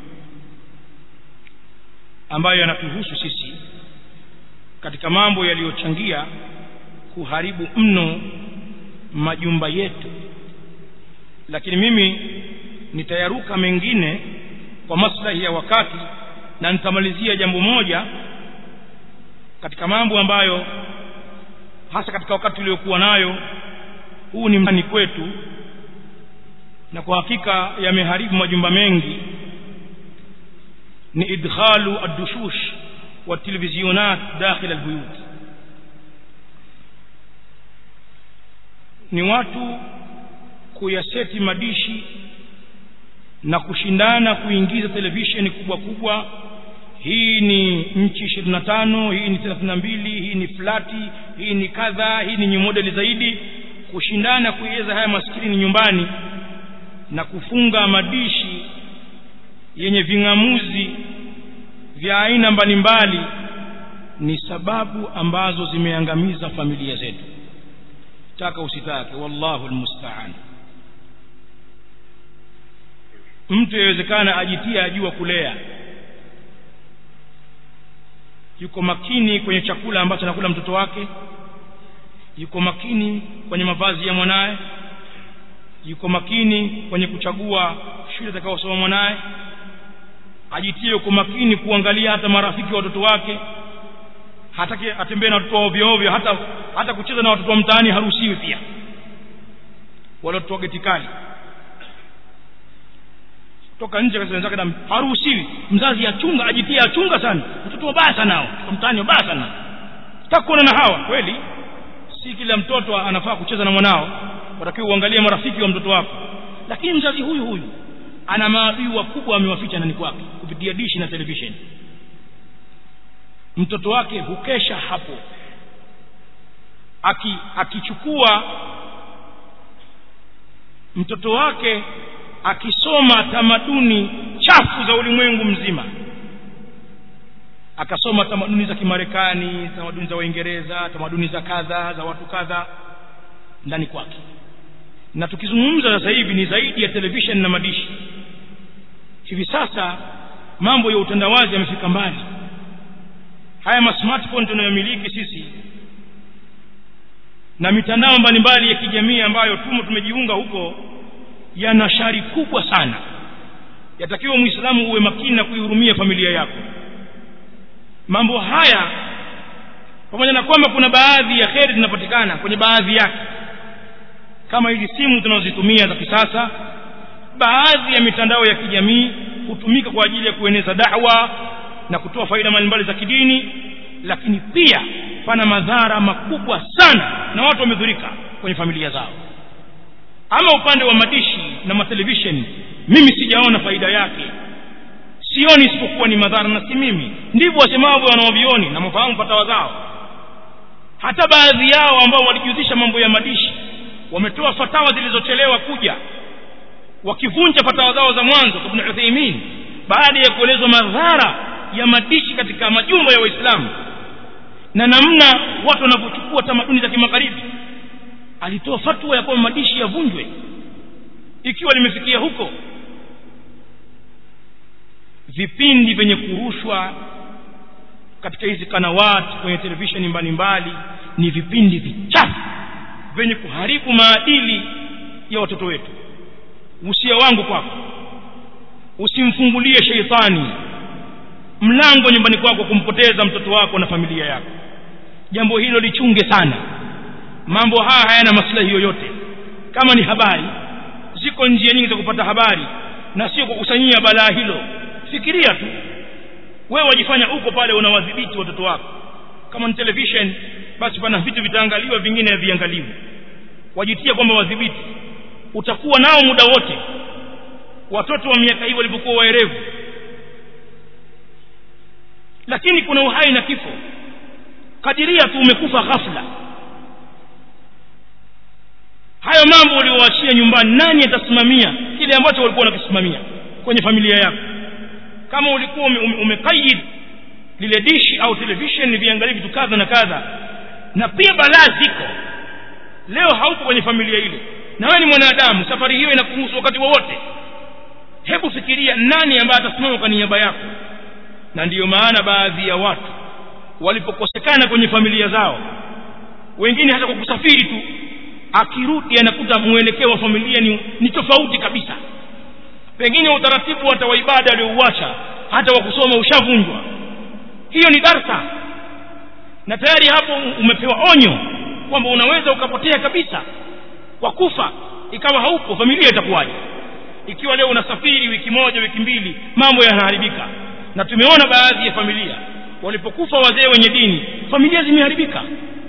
ambayo yanatuhusu sisi katika mambo yaliyochangia kuharibu mno majumba yetu lakini mimi nitayaruka mengine kwa maslahi ya wakati na nitamalizia jambo moja katika mambo ambayo hasa katika wakati tuliokuwa nayo huu ni mtani kwetu na kwa hakika yameharibu majumba mengi ni idkhalu ad-dushush wa televizionat dakhil al-buyut ni watu kuyaseti madishi na kushindana kuingiza televisheni kubwa kubwa hii ni nchi 25 hii ni 32 hii ni flati hii ni kadha hii ni modeli zaidi kushindana kuiweza haya maskini nyumbani na kufunga madishi yenye ving'amuzi vya aina mbalimbali ni sababu ambazo zimeangamiza familia zetu taka usitake wallahu almusta'an mtu yawezekana ajitia ajua kulea yuko makini kwenye chakula ambacho anakula mtoto wake yuko makini kwenye mavazi ya mwanaye yuko makini kwenye kuchagua shule atakayosoma mwanaye ajitie yuko makini kuangalia hata marafiki wa watoto wake hataki atembee na watoto ovyo ovyo hata hata kucheza na watoto wa mtaani haruhusiwi pia wale watoto wa geti kali toka nje kazi wenzake na haruhusiwi mzazi achunga ajitie achunga sana watoto wabaya sana hao kwa mtaani wabaya sana takuona na hawa kweli si kila mtoto anafaa kucheza na mwanao watakiwa uangalie marafiki wa mtoto wako lakini mzazi huyu huyu ana maadui wakubwa amewaficha ndani kwake kupitia dishi na televisheni mtoto wake hukesha hapo aki akichukua mtoto wake akisoma tamaduni chafu za ulimwengu mzima akasoma tamaduni za kimarekani tamaduni za waingereza tamaduni za kadha za watu kadha ndani kwake na tukizungumza sasa hivi ni zaidi ya television na madishi hivi sasa mambo ya utandawazi yamefika mbali haya ma smartphone tunayomiliki sisi na mitandao mbalimbali ya kijamii ambayo tumo tumejiunga huko yana shari kubwa sana yatakiwa muislamu uwe makini na kuihurumia familia yako mambo haya pamoja na kwamba kuna baadhi ya kheri zinapatikana kwenye baadhi yake kama hizi simu tunazozitumia za kisasa baadhi ya mitandao ya kijamii hutumika kwa ajili ya kueneza da'wa na kutoa faida mbalimbali za kidini lakini pia pana madhara makubwa sana na watu wamedhurika kwenye familia zao ama upande wa madishi na matelevisheni mimi sijaona faida yake sioni isipokuwa ni madhara na si mimi ndivyo wasemavyo wanaovioni na mafahamu fatawa zao hata baadhi yao ambao walijihusisha mambo ya madishi wametoa fatawa zilizochelewa kuja wakivunja fatawa zao za mwanzo ibn Uthaymeen baada ya kuelezwa madhara ya madishi katika majumba ya Waislamu na namna watu wanavyochukua tamaduni za kimagharibi alitoa fatwa ya kwamba madishi yavunjwe ikiwa limefikia huko vipindi vyenye kurushwa katika hizi kanawati kwenye televisheni mbalimbali ni vipindi vichafu vyenye kuharibu maadili ya watoto wetu usia wangu kwako usimfungulie sheitani mlango nyumbani kwako kumpoteza mtoto wako na familia yako jambo hilo lichunge sana mambo haya hayana maslahi yoyote kama ni habari ziko njia nyingi za kupata habari na sio kukusanyia balaa hilo fikiria tu wewe wajifanya uko pale unawadhibiti watoto wako kama ni television basi pana vitu vitaangaliwa vingine haviangaliwi wajitia kwamba wadhibiti utakuwa nao muda wote watoto wa miaka hii walipokuwa waerevu lakini kuna uhai na kifo kadiria tu umekufa ghafla hayo mambo uliowaachia nyumbani nani atasimamia kile ambacho walikuwa wanakisimamia kwenye familia yako kama ulikuwa umekayid ume, ume lile dishi au television viangalie vitu kadha na kadha na pia balaa ziko leo haupo kwenye familia ile na wewe ni mwanadamu safari hiyo inakuhusu wakati wowote hebu fikiria nani ambaye atasimama kwa niaba yako na ndiyo maana baadhi ya watu walipokosekana kwenye familia zao wengine hata kwa kusafiri tu akirudi anakuta mwelekeo wa familia ni, ni tofauti kabisa pengine utaratibu hata wa ibada aliouacha hata wa kusoma ushavunjwa hiyo ni darsa na tayari hapo umepewa onyo kwamba unaweza ukapotea kabisa kwa kufa ikawa haupo familia itakuwaje ikiwa leo unasafiri wiki moja wiki mbili mambo yanaharibika na tumeona baadhi ya familia walipokufa wazee wenye dini familia zimeharibika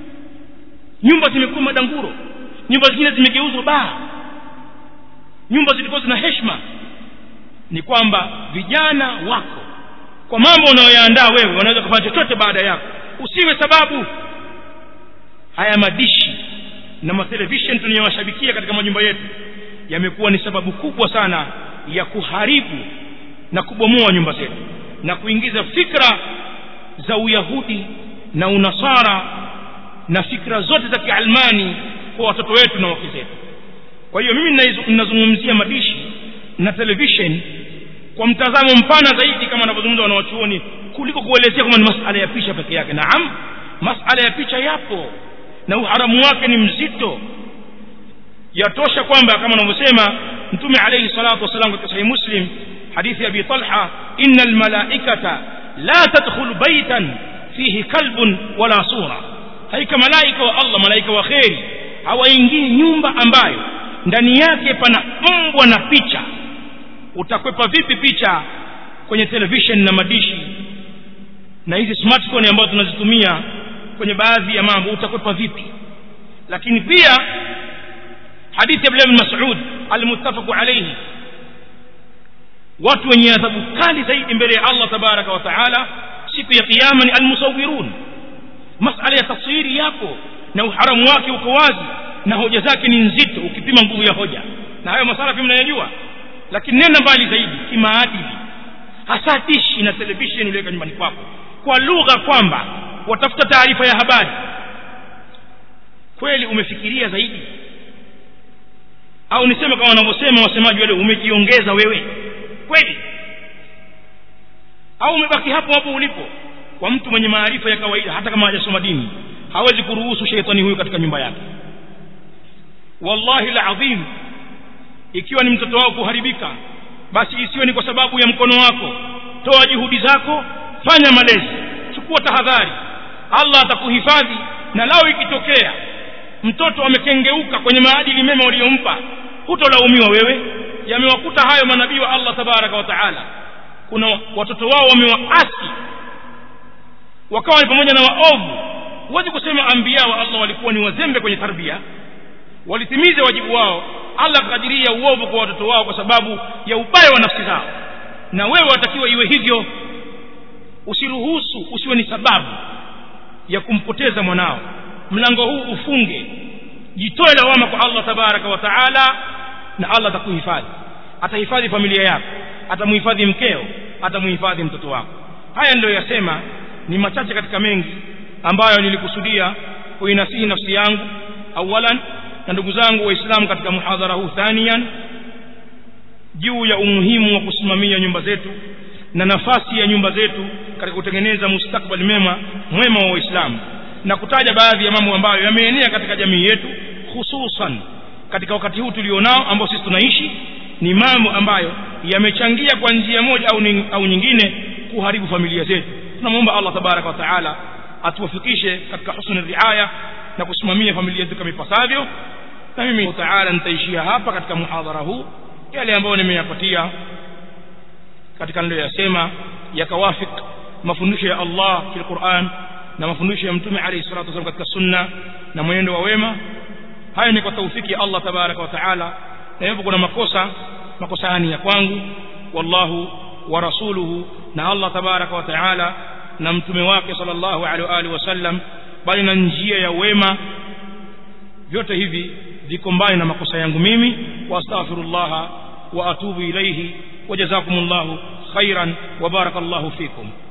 nyumba zimekuwa madanguro nyumba zingine zimegeuzwa baa nyumba zilikuwa zina heshima ni kwamba vijana wako kwa mambo unayoyaandaa wewe wanaweza kufanya chochote baada yako usiwe sababu haya madishi na matelevishen tunayowashabikia katika majumba yetu yamekuwa ni sababu kubwa sana ya kuharibu na kubomoa nyumba zetu na kuingiza fikra za uyahudi na unasara na fikra zote za kialmani kwa watoto wetu na wake zetu kwa hiyo mimi ninazungumzia madishi na television kwa mtazamo mpana zaidi kama wanavyozungumza wanawachuoni kuliko kuelezea kwamba ni masala ya picha peke yake naam masala ya picha yapo na uharamu wake ni mzito yatosha kwamba kama wanavyosema mtume alayhi salatu wasalam katika sahihi muslim hadithi abi talha inna almalaikata la tadkhulu baytan fihi kalbun wala sura haika malaika wa allah malaika wa kheri hawaingii nyumba ambayo ndani yake pana mbwa na picha utakwepa vipi picha kwenye television na madishi na hizi smartphone ambazo tunazitumia kwenye baadhi ya mambo utakwepa vipi lakini pia hadithi ya ibn Mas'ud almuttafaqu alayhi watu wenye adhabu kali zaidi mbele ya Allah tabaraka wa taala siku ya kiyama ni almusawwirun masala ya taswiri yapo na uharamu wake uko wazi na hoja zake ni nzito ukipima nguvu ya hoja na hayo masala pia mnayajua lakini nenda mbali zaidi kimaadili hasa dishi na television uliweka nyumbani kwako kwa lugha kwamba watafuta taarifa ya habari kweli umefikiria zaidi au niseme kama wanavyosema wasemaji wale umejiongeza wewe kweli au umebaki hapo hapo ulipo kwa mtu mwenye maarifa ya kawaida hata kama hajasoma dini hawezi kuruhusu sheitani huyu katika nyumba yake wallahi alazim ikiwa ni mtoto wako kuharibika basi isiwe ni kwa sababu ya mkono wako toa juhudi zako fanya malezi chukua tahadhari Allah atakuhifadhi na lao ikitokea mtoto amekengeuka kwenye maadili mema uliyompa hutolaumiwa wewe yamewakuta hayo manabii wa Allah tabaraka wa taala kuna watoto wao wamewaasi wakawa ni pamoja na waovu huwezi kusema ambia wa Allah walikuwa ni wazembe kwenye tarbia walitimiza wajibu wao Allah akadiria uovu kwa watoto wao kwa sababu ya ubaya wa nafsi zao na wewe watakiwa iwe hivyo usiruhusu usiwe ni sababu ya kumpoteza mwanao mlango huu ufunge jitoe lawama kwa Allah tabaraka wa taala na Allah atakuhifadhi atahifadhi familia yako atamuhifadhi mkeo atamuhifadhi mtoto wako haya ndio yasema ni machache katika mengi ambayo nilikusudia kuinasihi nafsi yangu awalan na ndugu zangu waislamu katika muhadhara huu thanian juu ya umuhimu wa kusimamia nyumba zetu na nafasi ya nyumba zetu katika kutengeneza mustakbali mema mwema wa waislamu na kutaja baadhi ya mambo ambayo yameenea katika jamii yetu hususan katika wakati huu tulionao ambao sisi tunaishi ni mambo ambayo yamechangia kwa njia moja au, ning, au nyingine kuharibu familia zetu tunamwomba Allah tabaraka wa taala atuwafikishe katika husnul riaya na kusimamia familia zetu kama ipasavyo na mimi taala nitaishia hapa katika muhadhara huu yale ambayo nimeyapatia katika niliyoyasema yakawafik mafundisho ya Allah fil Qur'an na mafundisho ya mtume alayhi salatu wasallam katika sunna na mwenendo wa wema haya ni kwa taufiki ya Allah tabaraka wa taala na hivyo kuna makosa makosa haya ni ya kwangu wallahu wa rasuluhu na Allah tabaraka wa taala na mtume wake sallallahu alaihi wa alihi wasallam bali na njia ya wema vyote hivi viko mbali na makosa yangu mimi wa astaghfirullah wa atubu ilayhi wa jazakumullahu khairan wa barakallahu fikum